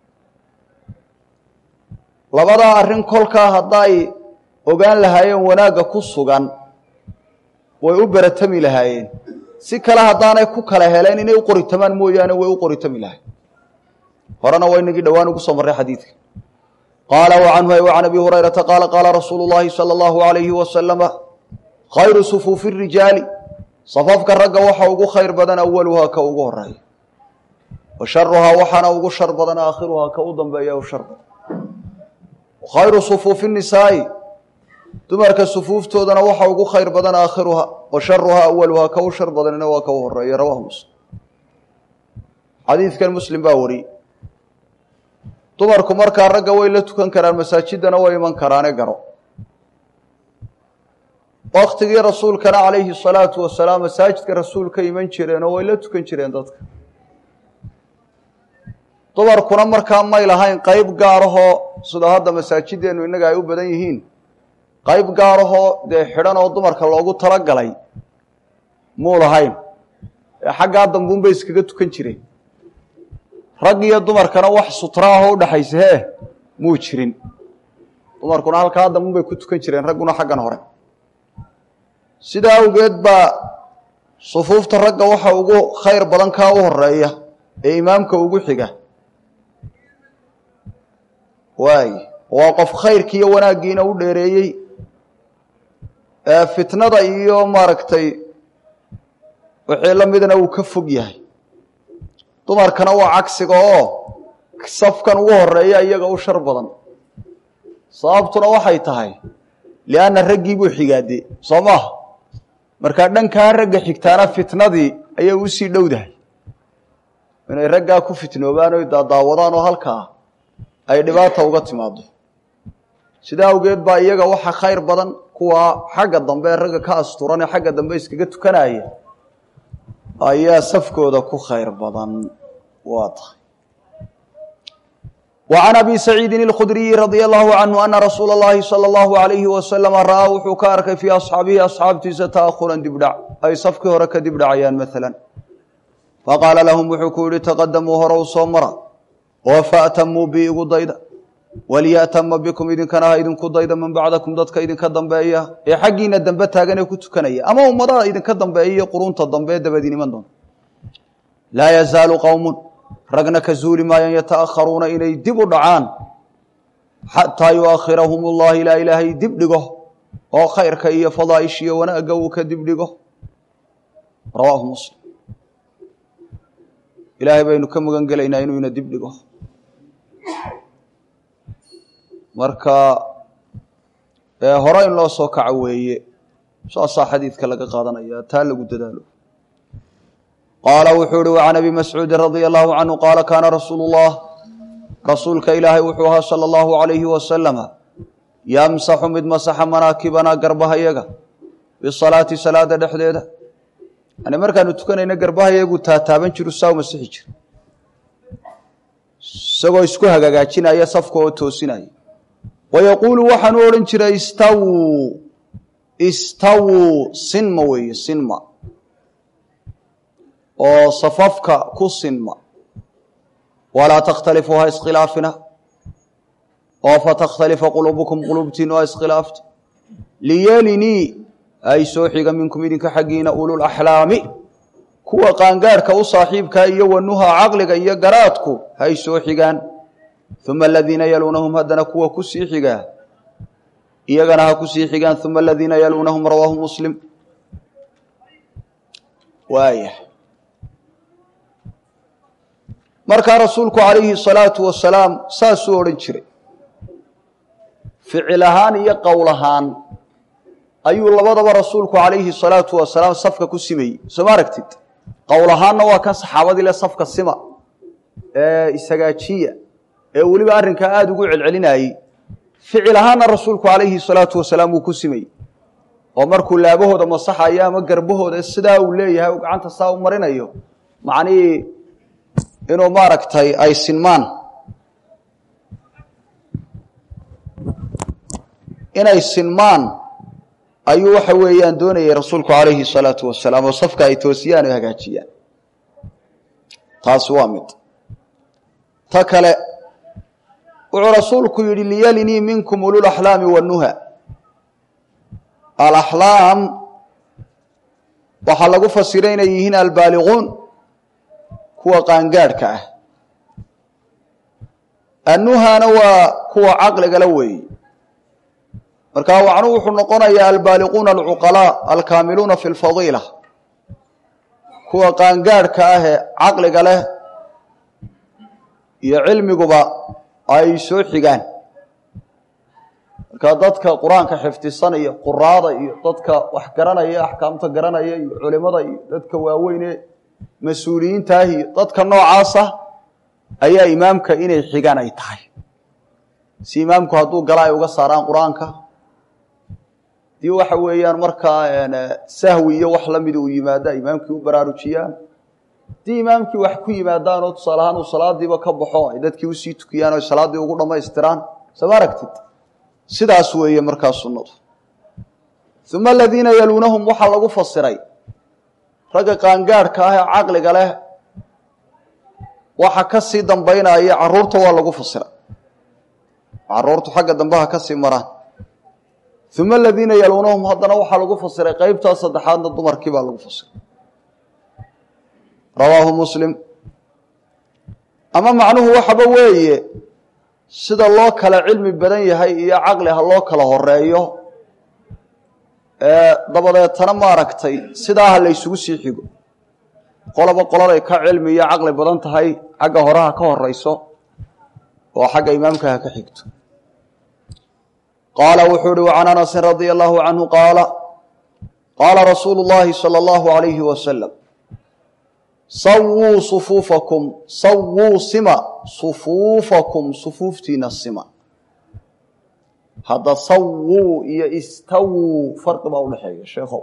labadaa arrin kolkaa hadday ogaan lahaayeen wanaagga ku sugan way u beratami lahaayeen si kale haddaanay ku kala heleen inay u qoritamaan mooyaane way u qoritami lahayen horena waa inagii dhowaan ugu soo marray xadiidka qaala wacanhu wacan abi hurayrata qaala qaala rasuulu llaahi sala allahu alayhi wasalama khayru sufuufi rijaali safafka ragga waxa ugu khayr badan awaluhaa ka ugu horeeya wa sharuhaa waxaana ugu shar badan aakhiruhaa ka u dambeeya u shar badan khayru sufuufi nisaa'i dumarka sufuuftoodana waxa ugu khayr badan aakhiruhaa wa sharuhaa awaluhaa ka u shar badanina waa ka u horeeya rawahu muslim xadiidkan muslim baa wariyey dumarku markaa ragga way la tukan karaan masaajidana way iman karaane garo waktigii rasuulkana calayhi salaatu wasalaam masaajidka rasuulka iman jireen oo way la tukan jireen dadka dumarkuna markaa may lahayn qeyb gaarahoo sida hadda masaajideennu innaga ay u badan yihiin qeyb gaarahoo dee xidhan oo dumarka loogu talagalay muu lahayn ee xaggaa dambuunbay iskaga tukan jireen rag iyo dumarkana wax sutraahoo udhaxaysa hee muu jirin dumarkuna halkaa dambuunbay ku tukan jireen ragguna xaggan hore sidaa awgeed baa sufuufta ragga waxa ugu khayr badan kaa u horeeya ee imaamka ugu xiga waay waa qof khayrkii iyo wanaaggiina u dheereeyey fitnada iyo maaragtay wixii la midna uu ka fog yahay dumarkana waa cagsiga oo safkan ugu horeeya iyaga u shar badan sababtuna waxay tahay lianna raggii buu xigaade soo maaha markaa dhankaa ragga xigtaana fitnadii ayay usii dhowdahay inay raggaa ku fitnoobaan oy daadaawadaan oo halkaa ay dhibaata uga timaado sidaa awgeed baa iyaga waxa khayr badan kuwa xagga dambe ee ragga ka asturan ee xagga dambe iskaga tukanaya ayaa safkooda ku khayr badan waa tahay وعن أbي سعيidi الkhdرiي رضي الله عنه أنa رasuul الlahi slى الlaه عaليهi وasلم ra'aa wuxuu ka arkay fii أصxaabihi أصxaabtiisa تأhuran dibdhac ay safkii hore ka dibdhacayaan mثalا faqaala lahum wuxuu ku yihi تqadamuu hore u soo mara oo faأtamuu bi igu dayda walyaأtama bikum idinkana ha idinku dayda man bacdakum dadka idinka dambeeya ee xaggiina dambe taagan ee ku tukanaya ama ummadaha idinka dambeeya qurunta dambe dabadin iman doonta laa yazaalu qowm ragna ka zuuli maayaan yataakharuuna inay dib u dhacaan xataa yuakhirahum اllahi ilaa ilaahay dib dhigo oo khayrka iyo fadaaishiyo wanaagga uu ka dib dhigo rawaahu muslim ilaahay baynu ka magan gelaynaa inuu ina dib dhigo marka hore in loo soo kaco weeye saasaa xadiidka laga qaadanaya taa lagu dadaalo qaala wuxuu uhi وعan abi mascuudi radي الlahu canhu qaala kaana rasuulu الlah rasuulka ilaahay wuxuu ahaa salى الlahu عalayhi wasalama yamsaxu mid masaxa manaakibana garbahayaga bisalaati salaada dhexdeeda yani markaanu tukanayna garbahayagu taataaban jiru saa u masixi jira isagoo isku hagaagaajinaya safka oo toosinaya wayaquulu waxaanu odhan jiray istawuu istawuu sinma weeye sinma oo safafka ku sinma walaa takhtalifu ha iskhilaafina oo fatakhtalifa quluubukum quluubtiinu ha iskhilaafta liyelinii ay soo xiga minkum idinka xaggiina ululaxlaami kuwa qaangaadhka u saaxiibkaa iyo wanuha caqliga iyo garaadku hay soo xigaan uma aladiina yaluunahum haddana kuwa ku sii xigaa iyagana ha ku sii xigaan uma aladiina yaluunahum rawaahu muslim waaya markaa rasuulku calayhi salaatu wasalaam saasuu odhan jiray ficil ahaan iyo qowl ahaan ayuu labadaba rasuulku calayhi salaatu wasalaam safka ku simayey soo ma aragtid qowl ahaanna waa kan saxaabadii le safka sima ee isagaajiya ee weliba arrinkaa aada ugu celcelinayey ficil ahaanna rasuulku calayhi salaatu wasalaam wuu ku simayey oo markuu laabahooda masaxayo ama garbahooda sidaa uu leeyahay u gacanta saa u marinayo macnihii inuu maaragtay ay sinmaan inay sinmaan ayuu waxa weeyaan doonayay rasuulku calayhi salaatu wasalaam oo safka ay toosiyaan oo hagaajiyaan taasi waa mid ta kale wuxuu rasuulku yidhi liyalinii minkum ululaxlaami wanuha alaxlaam waxaa lagu fasiray inay yihiin albaaliquun kuwa qaangaadhka ah annuhana waa kuwa caqligala weeye markaa wacnu wuxuu noqonayaa albaaliquuna alcuqalaa alkaamiluuna fi lfadiila kuwa qaangaadhka ah ee caqliga leh iyo cilmiguba ay soo xigaan markaa dadka qur-aanka xifdisanaya quraada iyo dadka wax garanaya axkaamta garanaya iyo culimada iyo dadka waaweyne mas-uuliyiintaah iyo dadka noocaasa ayaa imaamka inay xigaan ay tahay si imaamku hadduu gala ay uga saaraan qur-aanka dii waxa weeyaan markaa sahwi iyo wax lamida uu yimaada imaamkii u baraarujiyaan haddii imaamkii wax ku yimaadaan oo tusaale ahaan uu salaadiiba ka baxo ay dadkii usii tukiyaan o salaaddii ugu dhammaystiraan sama aragtid sidaas weeye markaa sunnadu uma aladiina yaluunahum waxaa lagu fasiray ragga qaangaadhka ah ee caqliga leh waxa ka sii dambaynaya caruurta waa lagu fasiray caruurtu xagga dambeha ka sii maraan uma aladiina yaluunahum haddana waxaa lagu fasiray qeybtaa saddexaadna dumarkii baa lagu fasiray rawaahu muslim ama macnuhu waxaba weeye sida loo kala cilmi badan yahay iyo caqli ha loo kala horeeyo dabadeetana maaragtay sidaa ha la ysugu sii xigo qoloba qoladay ka cilmi iyo caqli badan tahay xagga horeha ka horeyso oo xagga imaamka ha ka xigto qaala wuxuu uhi وcan anasin radia allahu canhu qaala qaala rasuulu اllahi salى اllahu عalayhi wasalam sawuu sufuufakum sawuu sima sufuufakum sufuuftiina sima hadda sawuu iyo istawuu farqi baa udhexeeya sheekhow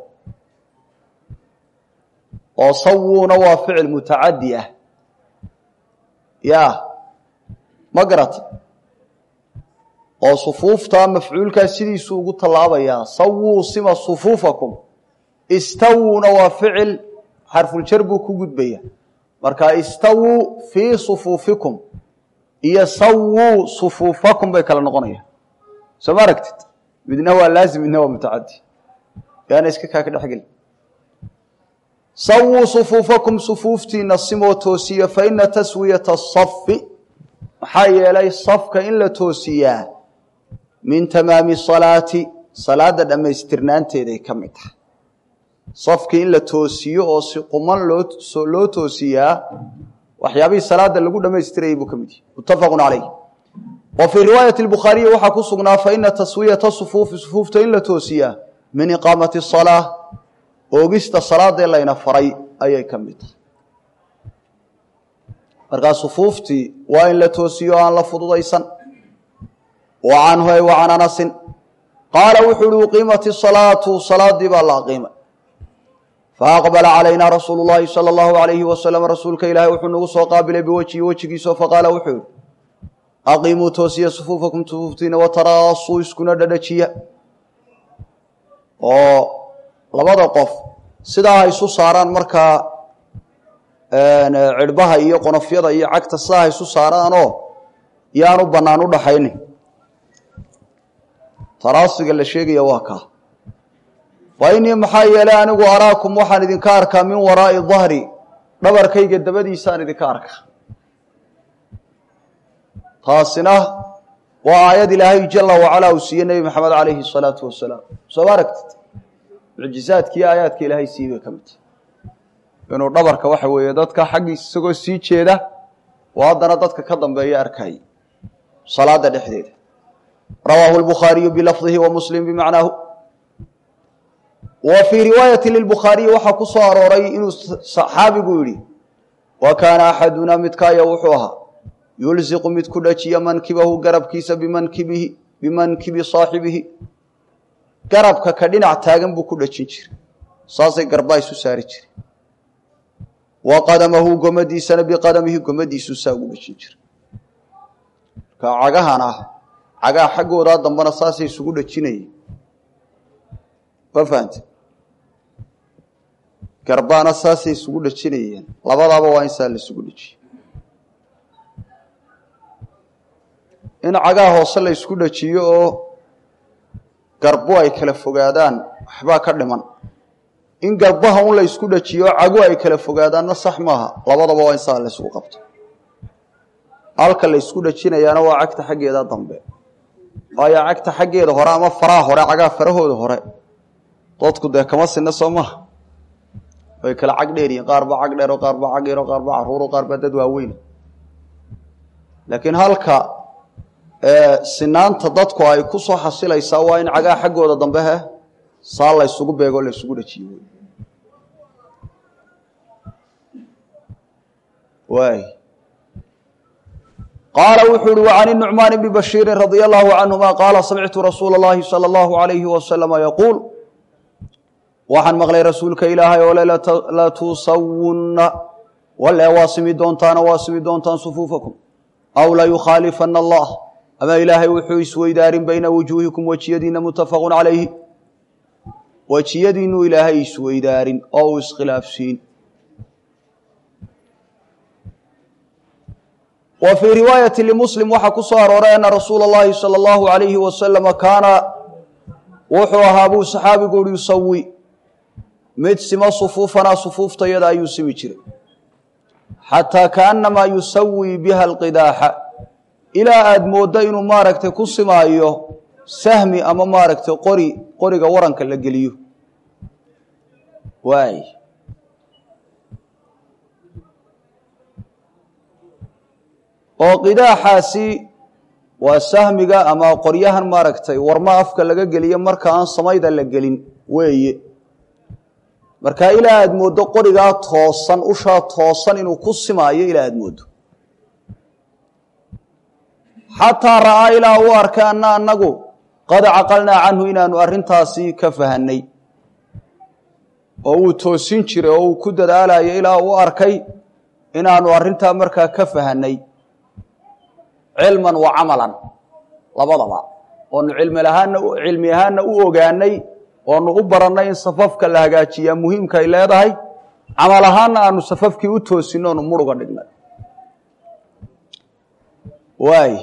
oo sawuuna waa ficil mutacadi ah ya ma garata oo sufuufta mafcuulkaa sidiisuu ugu tallaabayaa sawuu sima sufuufakum istawuuna waa ficil xarfuljar buu ku gudbaya marka istawuu fii sufuufikum iyo sawuu sufuufakum bay kala noqonayaan soo ma aragtid midna waa laazim midna waa mutacadi yaana iska kaa ka dhexgeli sawuu sufuufakum sufuuftiina simoo toosiya fa ina taswiyata asafi maxaa yeelay safka in la toosiyaa min tamaami salaati salaada dhammaystirnaanteeday ka mid tahay safkii in la toosiyo oo si quman loo loo toosiyaa waxyaabihii salaada lagu dhammaystirayay buu ka mid yahay muttafaqu calayh wa fii riwaayati bukhaariyi waxaa ku sugnaa fa ina taswiyata sufuufi sufuufta in la toosiyaa min iqaamati salaa oogista salaadee layna faray ayay ka mid tahay markaa sufuuftii waa in la toosiyo aan la fududaysan wa canhu ay wa can anasin qaala wuxuu uhi uqiimat isalaatu salaadii baa la aqiimay faaqbala calayna rasuulu llahi sala allahu alayhi wasalam rasuulka ilaahay wuxuu nagu soo qaabilay biwejhi wejigiisao faqaala wuxuu yihi aqiimuu toosiya sufuufakum sufuuftiina wataraasuu iskuna dhadhajiya oo labada qof sidaa ha isu saaraan markaa cirhbaha iyo qonofyada iyo cagta sidaa ha isu saaraanoo yaanu bannaan u dhaxaynin taraasiga la sheegaya waa kaa fa innii maxaa yeelay anigu araakum waxaan idinka arkaa min waraa'i dahri dhabarkayga dabadiisaan idinka arkaa taasina waa aayad ilaahay jala wacalaa uu siiyey nebi maxamed calayhi salaatu wasalaam soo ma aragtid mucjizaadkiiyo aayaadka ilaahay siiyey bay ka mid tahay inuu dhabarka waxa weeye dadka xaggiisa isagoo sii jeeda oo haddana dadka ka dambeeya arkayay salaada dhexdeeda rawaahu lbukhaariyu bilafdihi wa muslim bimacnaahu wa fii riwaayati lilbukhaariyi waxaa ku soo arooray inuu saxaabigu yidhi wa kaana axadunaa midkaaya wuxuu ahaa yulsiqu mid ku dhajiya mankibahu garabkiisa bimankibihi bimankibi saaxibihi garabka ka dhinac taagan buu ku dhajin jiray saasay garbaa isu saari jiray wa qadamahu gomadiisana biqadamihi gomadiisu saa ugu dhajin jiray marka cagahan ah cagaha xaggoodaa dambena saasay isugu dhajinayeen ma fahante garbaana saasay isugu dhajinayeen labadaaba waa in saa la isugu dhajiye in cagaha hoose la isku dhajiyo oo garbo ay kala fogaadaan waxbaa ka dhiman in garbaha un la isku dhajiyo cagu ay kala fogaadaanna sax maaha labadaba waa in saa la isugu qabto halka la isku dhajinayaana waa cagta xaggeeda dambe waayo cagta xaggeeda hore ama faraha hore cagaha farahooda hore dadku dee kama sinna soo maha way kala cag dheer yihiin qaar baa cag dheero qaar baa cag yaro qaar baa caruuro qaar baa dad waaweyn laakiin halka sinaanta dadku ay ku soo xasilaysaa waa in cagaha xaggooda dambe he saa la ysugu beegoo la ysugu dhajiyo waay qaala wuxuu uhi وعn النucmaan bni bashiiri radي الlahu canهuma qaala samictu rasuula الlahi salى الlahu عalayhi wasalama yaquul waxaan maqlay rasuulka ilaahay oo le latusawunna wale waa simi doontaana waa simi doontaan sufuufakum aw layukhaalifana allah ama ilaahay wuxuu isweydaarin bayna wujuuhikum wejiyadiina mutafaqu calayhi wejiyadiinuu ilaahay isweydaarin oo uu iskhilaafsiin wa fii riwaayati limuslim waxaa ku soo arooray ana rasuula اllahi salى اllahu alayhi wasalama kaana wuxuu ahaa buu saxaabigu ui yusawi mid simo sufuufanaa sufuuftayada ayuu simi jiray xataa kaanamaa yusawi biha alqidaaxa ilaa aada mooddo inuu maaragtay ku simaayo sahmi ama maaragtay qori qoriga waranka la geliyo waay oo qidaaxaasi waa sahmiga ama qoryahan maaragtay warma afka laga geliyo marka aan samayda la gelin weeye markaa ilaa aada mooddo qorigaa toosan ushaa toosan inuu ku simaayo ilaa aada mooddo xataa ra'aa ilaa uu arkay anna annagu qad caqalnaa canhu inaanu arrintaasi ka fahanay oo uu toosin jiray oo uu ku dadaalayo ilaa uu arkay inaanu arrintaa markaa ka fahanay cilman wa camalan labadaba oonu cilmi lahaana cilmi ahaanna u ogaanay oonu u barannay in safafka la hagaajiyaa muhiimka ay leedahay camal ahaanna aanu safafkii u toosinno onu muruga dhignay waay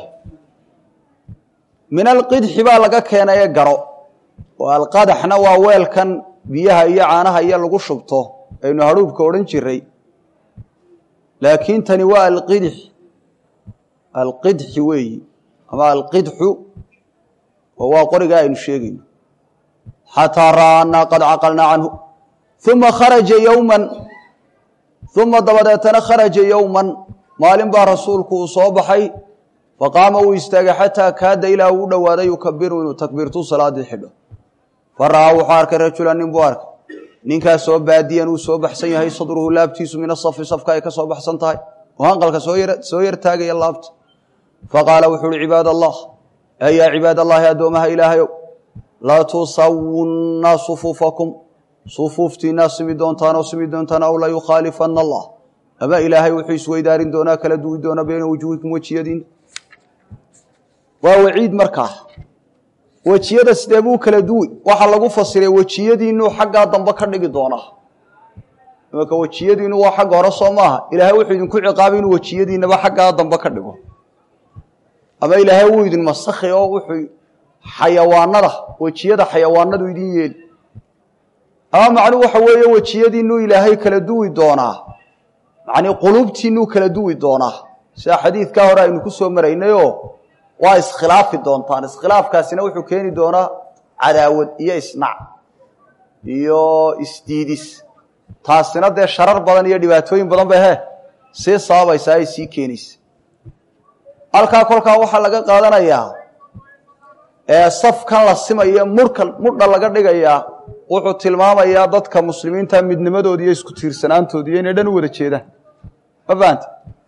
min alqidxi baa laga keenaye garo oo alqadaxna waa weelkan biyaha iyo caanaha iyo lagu shubto aynu hadhuubka odhan jiray laakiin tani waa alqidx alqidxi weeyi ama alqidxu oo waa qorigaa aynu sheegayno xataa ra'aa annaa qad caqalnaa canhu uma kharaja yowman uma dabadeetana kharaja yowman maalin baa rasuulku uu soo baxay faqaama uu istaagay xataa kaada ilaa uu u dhowaaday yukabiru inuu takbiirtu salaadii xidho fa ra'aa wuxuu arkay rajulan nin buu arkay ninkaasoo baadiyan uu soo baxsan yahay sadruhu laabtiisu min asafi safka ay ka soo baxsan tahay oo hanqalka soo yar taagaya laabta faqaala wuxuu uhi cibaad allah yaa cibaad allahi addoomaha ilaahayow latusawunna sufuufakum sufuuftiinaa simi doontaan oo simi doontaan aw layukhaalifanna allah ama ilaahay wuxuu isweydaarin doonaa kala duwi doona bayna wujuuhikum wejiyadiina waa waciid markaa wejiyada sidee buu kala duwi waxaa lagu fasiray wejiyadiinuu xaggaa dambe ka dhigi doonaa imaka wejiyadiinu waa xagga hore soo maaha ilaahay wuxuu idinku ciqaabay inuu wejiyadiinaba xaggaa dambe ka dhigo ama ilaahay wuu idin masakhi oo wuxuu xayawaanada wejiyada xayawaanadu idin yeeli ama macnuhu waxa weeye wejiyadiinuu ilaahay kala duwi doonaa macnii quluubtiinuu kala duwi doonaa sida xadiidkaa hore aynu ku soo maraynayoo waa iskhilaafi doontaan iskhilaafkaasina wuxuu keeni doonaa cadaawad iyo isnac iyo isdiidis taasina dee sharar badan iyo dhibaatooyin badan bay he sii sababaysaa ay sii keenaysa halkaa kolkaa waxaa laga qaadanayaa ee safkan la simaya murka mudha laga dhigayaa wuxuu tilmaamayaa dadka muslimiinta midnimadooda iyo isku tiirsanaantooda iyo inay dhan u wada jeedaan ma fahanta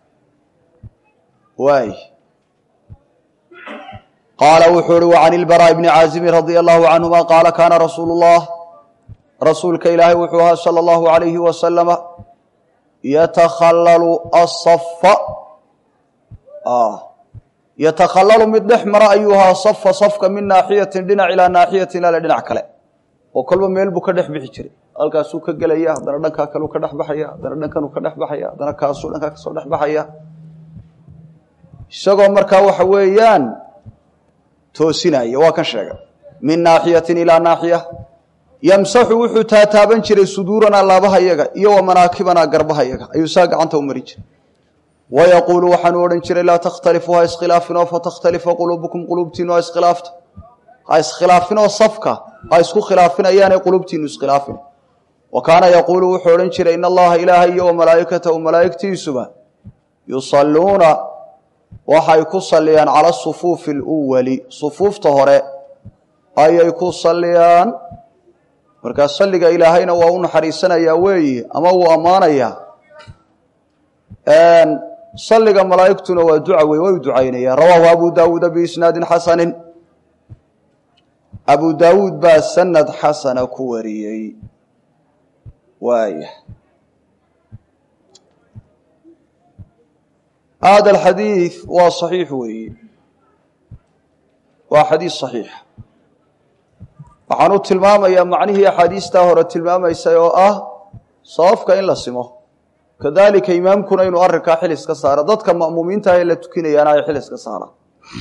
waay qaala wuxuu uhi وعan الbarاء بni caazimi radي الlahu canهuma qaala kaana rasuulu الlah rasuulka ilaahay wuxuu ahaa salى الlahu عalayhi wasalama yatakhallalu asafa yatakhallalu mid dhex mara ayuu ahaa safa safka min naaxiyatin dhinac ilaa naaxiyatin ilaale dhinac kale oo kolba meel buu ka dhex bixi jiray halkaasuu ka gelaya haddana dhankaa kaleu ka dhex baxaya haddana dhankanuu ka dhex baxaya haddana kaasuu dhankaa kasoo dhex baxaya isagoo markaa waxa weeyaan toosinaya waa kan sheegay min naaxiyatin ilaa naaxiya yamsaxu wuxuu taataaban jiray suduuranaa laabaha yaga iyo wa manaakibanaa garbaha yaga ayuu saa gacanta u mari jiray wayaquulu waxaanu odhan jiray laa takhtalifu ha iskhilaafinoo fatakhtalifa quluubukum quluubtiinu ha iskhilaafta ha iskhilaafinoo safka ha isku khilaafinayaanay quluubtiinu iskhilaafin wa kaana yaquulu wuxuu odhan jiray in allaha ilaaha iyo wa malaa'ikatahu malaa'igtiisuba yusalluuna waxay ku saliyaan cala sufuufi اluwali sufuufta hore ayay ku saliyaan markaa salliga ilaahayna waa u naxariisanayaa weeye ama wuu ammaanayaa salliga malaa'igtuna waa duca wey way u ducaynayaan rawaahu abu daawuuda biisnaadin xasanin abu daawuud baa sanad xasana ku wariyey waaya hada alxadiid waa saxiix weeye waa xadiis saxiixa waxaan u tilmaamayaa macnihii axaadiistaa hore tilmaamaysay oo ah sababka in la simo kadalika imaamkuna inuu arrinkaa xil iska saaro dadka ma'muumiinta ee la tukinayaana ay xil iska saaraan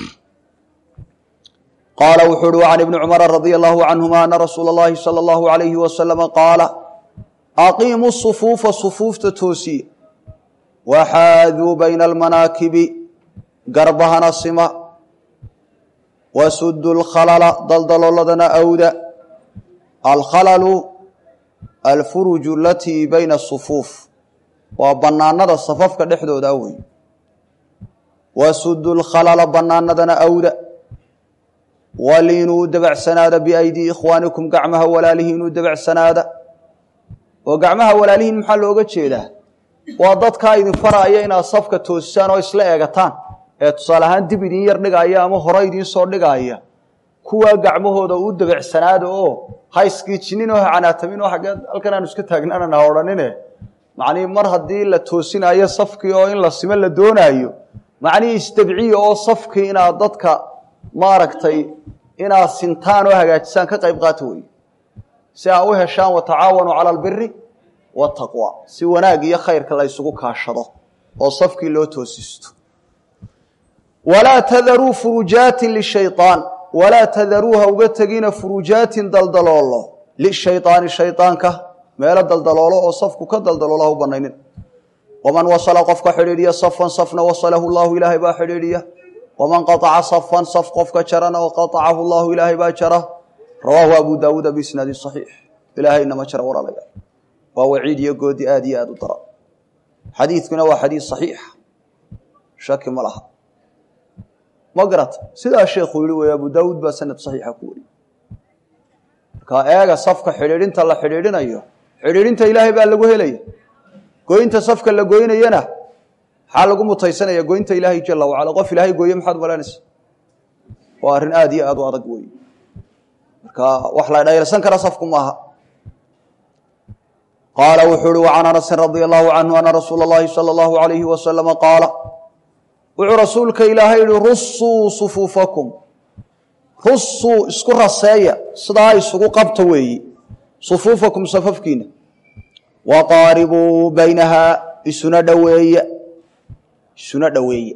qaala wuxuu uhi وعan ibni cumara radي allahu canهuma ana rasuula اllahi salى اllahu عalayhi wasalama qaala aqiimu sufuufa sufuufta toosiya waxaaduu bayna almanaakibi garbahana sima wasudu lkhalala daldalooladana awda alkhalalu alfuruju alatii bayna asufuuf waa bannaanada safafka dhexdooda wey wasudu lkhalala bannaanadana awda waliinuu dabacsanaada biaydii ikhwaanikum gacmaha walaalihiinuu dabacsanaada oo gacmaha walaalihiin maxaa looga jeedaa waa dadkaa idin faraaya inaad safka toosisaan oo isla eegataan ee tusaale ahaan dib idin yar dhigaaya ama hore idiin soo dhigaaya kuwaa gacmahooda u dabeecsanaada oo ha iskiijinin oo ha canaatamin oo xaggee halkan aanu iska taagnaanana ha odhanine macnihii mar haddii la toosinayo safkii oo in la simo la doonaayo macnihii istabciya oo safkii inaad dadka maaragtay inaad sintaan oo hagaajisaan ka qayb qaata weeye si aa u heshaan watacaawanuu cala albiri wataqwa si wanaag iyo khayrka la ysugu kaashado oo safkii loo toosisto walaa tadaruu furujaatin lishayaan walaa tadaruu ha uga tegina furujaatin daldaloolo lishayaani shayaanka meelo daldaloolo oo safku ka daldaloolo ha u banaynin waman wasala qofka xidhiidhiya safan safna wasalahu llahu ilaahay baa xidhiidhiya waman qaطaca safan saf qofka jarana oo qaطacahu llahu ilaahay baa jara rawaahu abu daawuuda biisnaadin صaxiix ilaahayna ma jara walaalayaal waa waciid iyo goodi aad iyo aad u dara xadiidkuna waa xadiid صaxiixa shaki ma laha ma garata sidaa sheekuu yihi wey abu daawuud baa sanad صaxiixa ku wariye markaa eega safka xidhiidhinta la xidhiidhinayo xidhiidhinta ilaahay baa lagu helaya goynta safka la goynayana maxaa lagu mutaysanaya goynta ilaahay jala wacala qof ilaahay gooye maxaad malaynaysa waa arrin aad iyo aad u adag wey marka wax la dhayrsan kara safku maaha qaala wuxuu uhi وcan anasin radia allahu canhu ana rasuula اllahi salى اllahu alayhi wasalama qaala wuxuu rasuulka ilaahay yihi rusuu sufuufakum rusuu isku raseeya sidaa isugu qabta weeyi sufuufakum safafkiina waqaaribuu baynahaa isuna dhoweeya isuna dhoweeya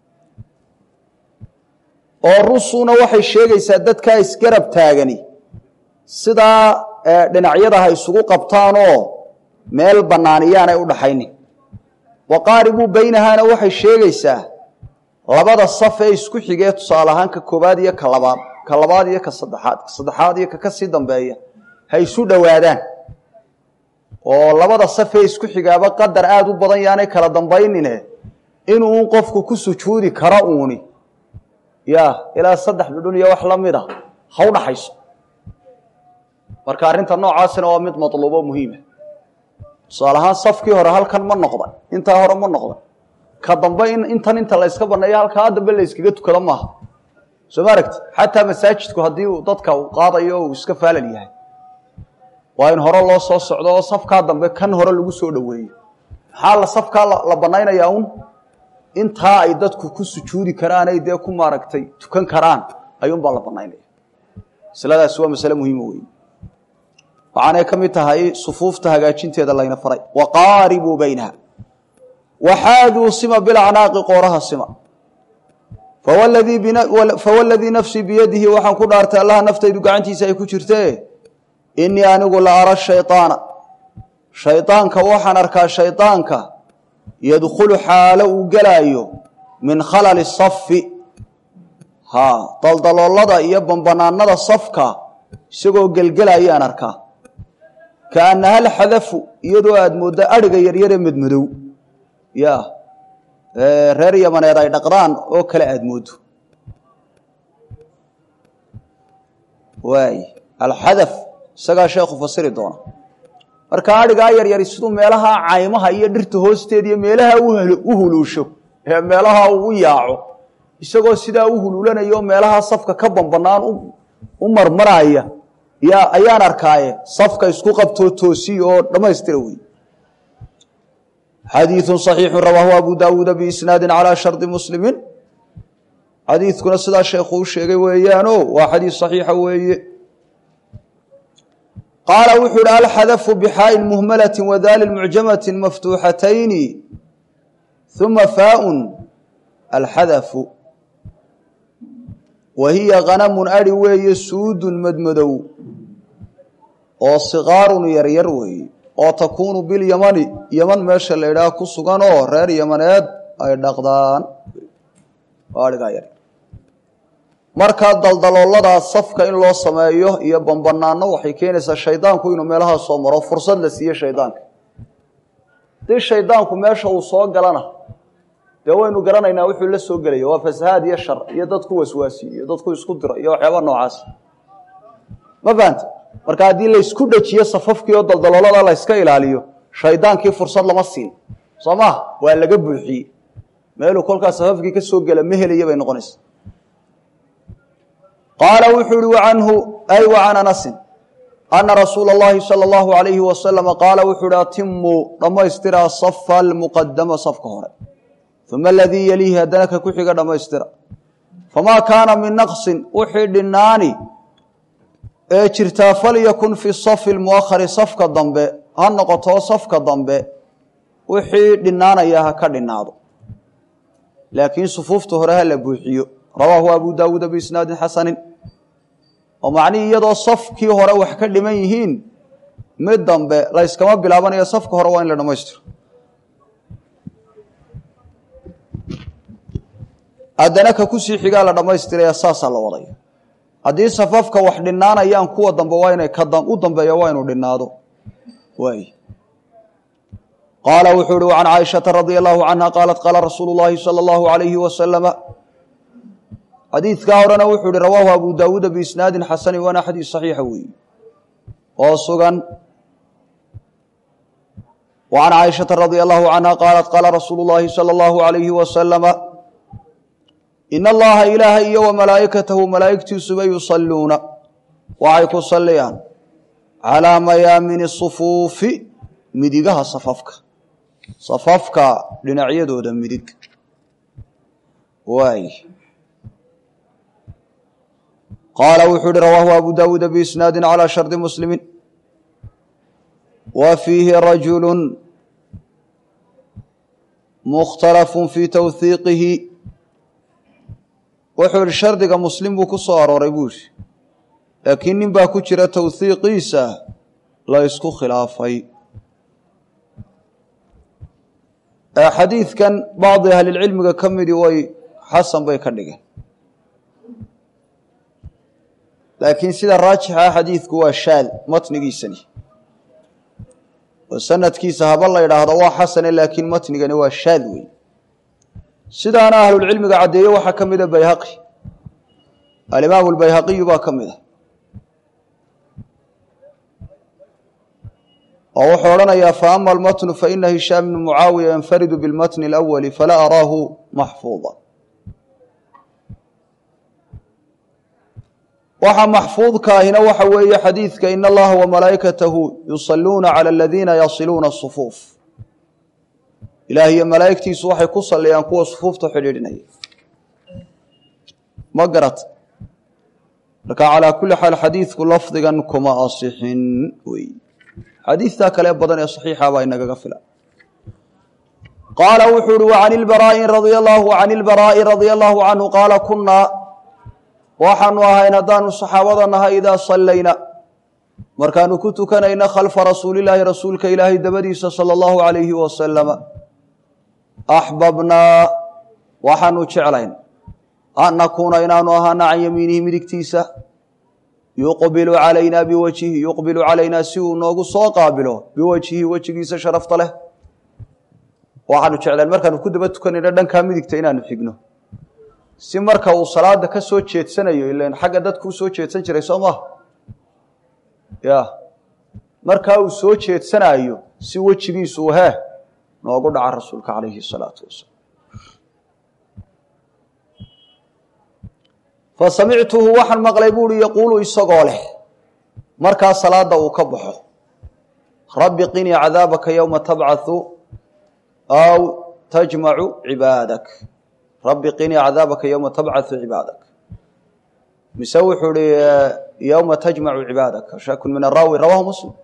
oo rusuuna waxay sheegaysaa dadkaa isgarab taagani sidaa dhinacyada ha isugu qabtaanoo meel bannaaniyaanay u dhaxaynin waqaaribuu baynahaana waxay sheegaysaa labada saf ee isku xigee tusaale ahaan ka koobaad iyo ka labaad ka labaad iyo ka saddexaad ka saddexaad iyo ka ka sii dambeeya ha isu dhowaadaan oo labada saf ee isku xigaaba qadar aada u badan yaanay kala dambaynine inuu qofku ku sujuudi karo uuni ya ilaa saddex dhudhun iyo wax la mid a ha u dhaxayso marka arrinta noocaasina waa mid matluubo muhiima tusaale ahaan safkii hore halkan ma noqda intaa hore ma noqda ka dambe in intan inta la yska baneeyo halkaa dambe la yskaga tukado maaha soo ma aragti xataa masaajidku haddii uu dadka uu qaadayo uu iska faalal yahay waa in hore loo soo socdo oo safkaa dambe kan hore lagu soo dhoweeyo maxaa la safkaa la banaynayaa un intaa ay dadku ku sujuudi karaan ay dee ku maaragtay tukan karaan ayuunbaa la banaynaya masaladaasi waa masale muhiima wey waxaanay ka mid tahay sufuufta hagaajinteeda layna faray waqaaribuu baynaha waxaaduu sima bilacnaaqi qooraha sima fawaladii nafsii biyadihi waxaan ku dhaartay allaha naftaydu gacantiisa ay ku jirte inii anigu la ara shayطaana shayطaanka waxaan arkaa shayطaanka yadkhulu xaalo uu gelaayo min khalali safi ha daldaloolada iyo bambanaanada safka isagoo gelgelayaan arkaa kaanaha alxadafu iyadoo aada mooddo adhiga yaryare madmadow ya reer yamaneed ay dhaqdaan oo kale aada mooddo waay alxadaf isagaa sheekhu fasiri doona marka adhigaa yaryari siduu meelaha caymaha iyo dhirta hoosteeda iyo meelaha u huluusho ee meelaha uu u yaaco isagoo sidaa u huluulanaya oo meelaha safka ka bambanaan u marmaraya ya ayaan arkaaye safka isku qabtoo toosiya oo dhammaystira wey xadiiثu صaxiixu rawaahu abu dawuuda biisnaadi calى shardi muslimiin xadiidkuna sidaa sheekhu u sheegay weeyaano waa xadiis صaxiixa weeye qaala wuxuu ihi alxadafu bxaaءin muhmalati wadali mucjamati maftuuxatayni ثuma faaءun alxadafu wa hiya ganamun ari weeye suudun madmadow oo siqaarun yaryar weeye oo takuunu bilyamani yaman meesha la idhaah ku sugan oo reer yamaneed ay dhaqdaan adhigaa yar markaa daldalooladaa safka in loo sameeyo iyo bambanaano waxay keenaysaa shaydaanku inuu meelahaa soo maro fursad la siiye shaydaanka hadii shaydaanku meesha uu soo galana dee waynu garanaynaa wuxuu la soo gelaya waa fasahaad iyo shar iyo dadku waswaasi iyo dadku isku diro iyo waxyaaba noocaas ma fahanta marka haddii laysku dhejiyo safafkii oo daldaloolada layska ilaaliyo shaydaankii fursad lama siin soo maha waa laga buuxiyey meeluu kolkaa safafkii ka soo gela ma helaya bay noqonaysa qaala wuxuu uhi wacanhu ay wa can anasin ana rasuula اllahi salى اllahu alayhi wasalama qaala wuxuu uhi atimuu dhammaystira safa almuqadama safka hore uma aladii yaliihi haddana ka ku xiga dhammaystira famaa kaana min naqsin wixii dhinaani ee jirtaa falyakun fi safi lmuakhari safka dambe ha noqoto safka dambe wixii dhinaanaya ha ka dhinaado laakiin sufuufta hore ha la buuxiyo rawaahu abu daawuuda biisnaadin xasanin oo macnihii iyadoo safkii hore wax ka dhiman yihiin mid dambe la yskama bilaabanayo safka hore waa in la dhammaystiro haddana ka kusii xigaa la dhammaystiraya saasaa la wadaya haddii safafka wax dhinaanayaan kuwa dambe waa inay ka u dambeeya waa inuu dhinaado waay qaala wuxuu uhi can caaishata radia allahu canha qaalat qaala rasuulu llahi salى اllahu alayhi wasalama xadiidkaa horena wuxuu ihi rawaahu abu daawuuda biisnaadin xasani waana xadiis saxiixa weeye oo sugan wa can caaishata radia allahu canha qaalat qaala rasuulu llahi salى اllahu alayhi wasalama in allaha ilaahay iyo wa malaa'ikatahu malaa'igtiisuba yusalluuna waxay ku salliyaan calaa mayaamini sufuufi midigaha safafka safafka dhinacyadooda midig waay qaala wuxuu uhi rawaahu abu daawuuda biisnaadi calى shardi muslimi wa fiihi rajulu mukhtalafu fii towhiiqihi wuxuu ihi shardiga muslim buu ku soo arooray buu ihi laakiin nin baa ku jira towhiiqiisa la ysku khilaafay xadiidkan bacdi ahlilcilmiga ka midi way xasan bay ka dhigeen laakiin sida raajixa xadiidku waa shaad matnigiisani oo sanadkiisa haba la idhaahdo waa xasane laakiin matnigani waa shaad wey sidaana ahlulcilmiga caddeeye waxaa ka mida bayhaqi alimaamu lbayhaqiyu baa ka mid a oo wuxuu odhanayaa faama almatnu faina hishaam bnu mucaawiya yanfaridu bilmatni alawali falaa araahu maxfuuda waxa maxfuudka ahina waxa weeye xadiidka in allaha wamalaa'ikatahu yusaluuna cala aladiina yasiluuna asufuuf ilaah iyo malaa'igtiisu waxay ku saliyaan kuwa sufuufta xidhiidhinaya ma garat marka calaa kulli xaal xadiidku lafdigan kuma asixin wey xadiidtaa kale badan ee saxiixa baa inagaga filan qaala wuxuu uhi wacan ilbaraa'i radia allahu can ilbaraa'i radia allahu canhu qaala kunaa waxaanu ahayn haddaanu saxaabada nahay idaa sallayna markaanu ku tukanayna khalfa rasuulilaahi rasuulka ilaahay dabadiisa sala allahu alayhi wasalama axbabnaa waxaanu jeclayn an nakuuna inaanu ahaana can yamiinihi midigtiisa yuqbilu calaynaa biwajhihi yuqbilu calaynaa si uu noogu soo qaabilo biwajhihi wejigiisa sharafta leh waxaanu jeclayn markaanu ku daba tukanayna dhankaa midigta inaanu xigno si marka uu salaada ka soo jeedsanayo ilan xagga dadku u soo jeedsan jiray soo maha ya markaa uu soo jeedsanayo si wejigiisu hee noogu dhaca rasuulka calayhi salaatu wasalaam fa samictuhu waxaan maqlay buuhi yaquulu isagoo leh markaa salaada uu ka baxo rabbi qinii cadaabaka yowma tabcathu aw tajmacu cibaadak rabbi qinii cadaabaka yowma tabcathu cibaadak mise wuxuu hi yowma tajmacu cibaadaka shakun min araawi rawahu muslim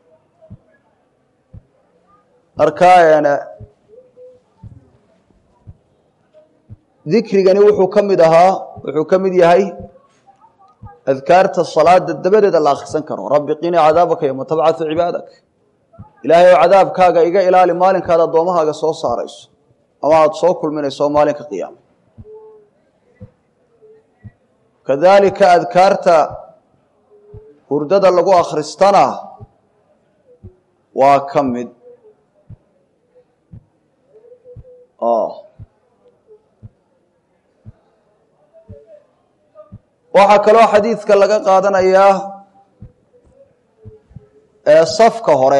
markaa dikrigani wuxuu ka mid ahaa wuxuu ka mid yahay adkaarta salaada dabadeeda la akhrisan karo rabbi qinii cadaabaka yowma tabcathu cibaadak ilaahay oo cadaabkaaga iga ilaali maalinkaad addoommahaaga soo saarayso ama aada soo kulminayso maalinka qiyaama kadalika adkaarta hurdada lagu akhristana waa ka mid waxaa kaloo xadiidka laga qaadanayaa safka hore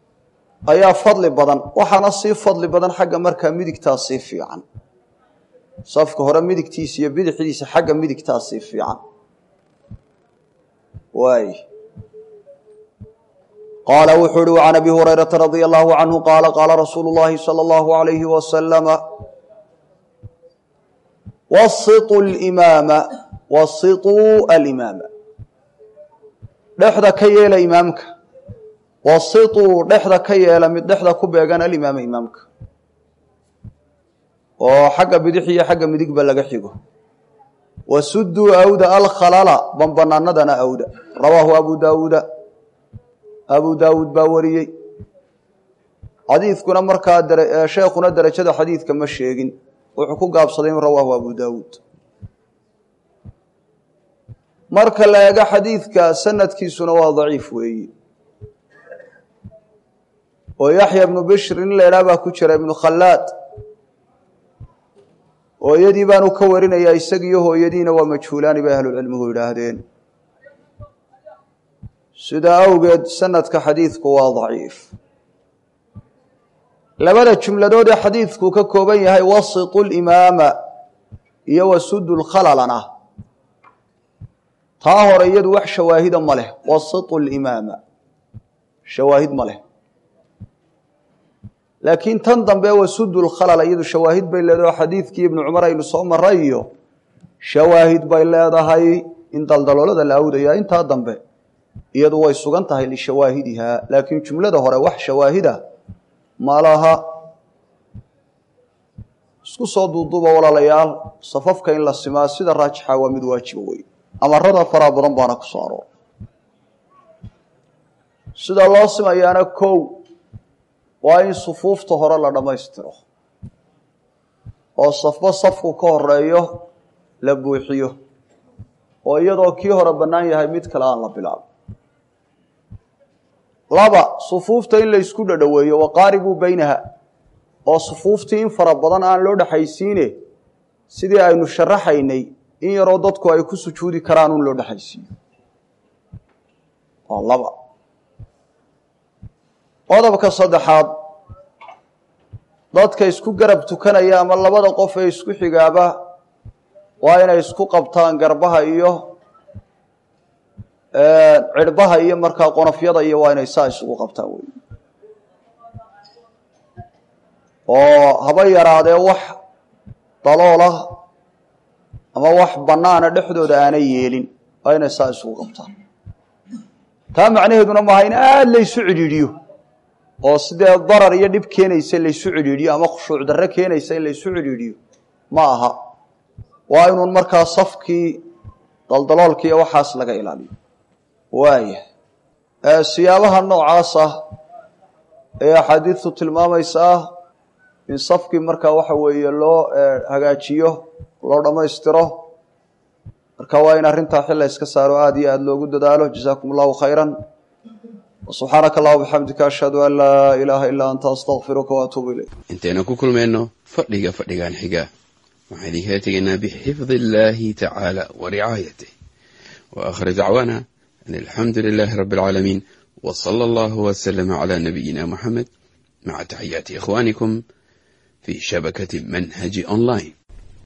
ayaa fadli badan waxaana sii fadli badan xagga markaa midigtaa sii fiican safka hore midigtiisa iyo bidixdiisa xagga midigtaasii fiican waay qaala wuxuu uhi can abi hurayrata radia allahu canhu qaala qaala rasuulu llahi salى اllahu alayhi wasalama wasiطuu limaama wasiطuu alimaama dhexda ka yeela imaamka wasiطuu dhexda ka yeela mid dhexda ku beegan alimaama imaamka oo xagga bidix iyo xagga midigba laga xigo wasuduu awda alkhalala banbanaanadana awda rawaahu abu daawuuda abu daawuud baa wariyey xadiidkuna markaa sheekhuna derajada xadiidka ma sheegin wuxuu ku gaabsaday in rawaahu abu daawuud marka la eego xadiidka sanadkiisuna waa daciif weeyi oo yaxya ibnu bishr in la idhaah baa ku jira ibnu khallaad hooyadii baanu ka warinayaa isagiiyo hooyadiina waa majhuulaani bay ahlucilmigu yidhaahdeen sidaa awgeed sanadka xadiidku waa daciif labada jumladood ee xadiidku ka kooban yahay wasitu limaama iyo wasudu lkhalalana taa hore iyadu wax shawaahida ma leh wasitu limaama shawaahid ma leh laakiin tan dambe wasudu lkhalala iyadu shawaahid bay leedahay oo xadiidkii ibnu cumar aynu soo maray iyo shawaahid bay leedahay in daldaloolada la awdaya intaa dambe iyadu way sugan tahay lishawaahidihaa laakiin jumlada hore wax shawaahida ma laha isku soo duuduuba walaalayaal safafka in la simaa sida raajixa waa mid waajiba wey amarada faraa badan baana ku soo aroor sida loo simayaana kow waa in sufuufta hore la dhammaystiro oo safba safku ka horeeyo la buuxiyo oo iyadoo kii hore bannaan yahay mid kale aan la bilaabo laba sufuufta in la ysku dhadhoweeyo waqaaribuu beynaha oo sufuuftii in fara badan aan loo dhexaysiine sidii aynu sharaxaynay in yaroo dadku ay ku sujuudi karaan un loo dhexaysiiyo waa laba qodobka saddexaad dadka isku garab tukanaya ama labada qof ee isku xigaaba waa inay isku qabtaan garbaha iyo cirhbaha iyo markaa qonofyada iyo waa inay saa isugu qabtaan wey oo haba yaraadee wax daloolah ama wax bannaana dhexdooda aanay yeelin waa inay saa isugu qabtaan taa macnaheeduna maaha in aada laysu cidhiidhiyo oo sidee darar iyo dhib keenaysa laysu cidhiidhiyo ama khushuuc darre keenaysa in laysu cidhiidhiyo ma aha waa inuun markaa safkii daldaloolka iyo waxaas laga ilaaliyo waaya siyaabaha noocaas ah ee axaadiidtu tilmaamaysaa in safkii markaa waxa weeye loo hagaajiyo loo dhammaystiro marka waa in arrintaa xilla iska saaro aada iyo aada loogu dadaalo jazaakum allahu khayra subxaanaka allah bixamdika ashhadu an laa ilaaha ilaa anta astaqfiruka waatuubu ilayk intaynu ku kulmayno fadhiga fadhigan xiga waxaan idinkala tegaynaa bixifdi illaahi tacaala wa ricaayatih wa aakhir dacwaana an alxamdu lilaahi rabbi alcaalamiin wa sala allahu wasalama calaa nabiyina muxamed maca taxiyaati ikhwaanikum fi shabakati manhaji online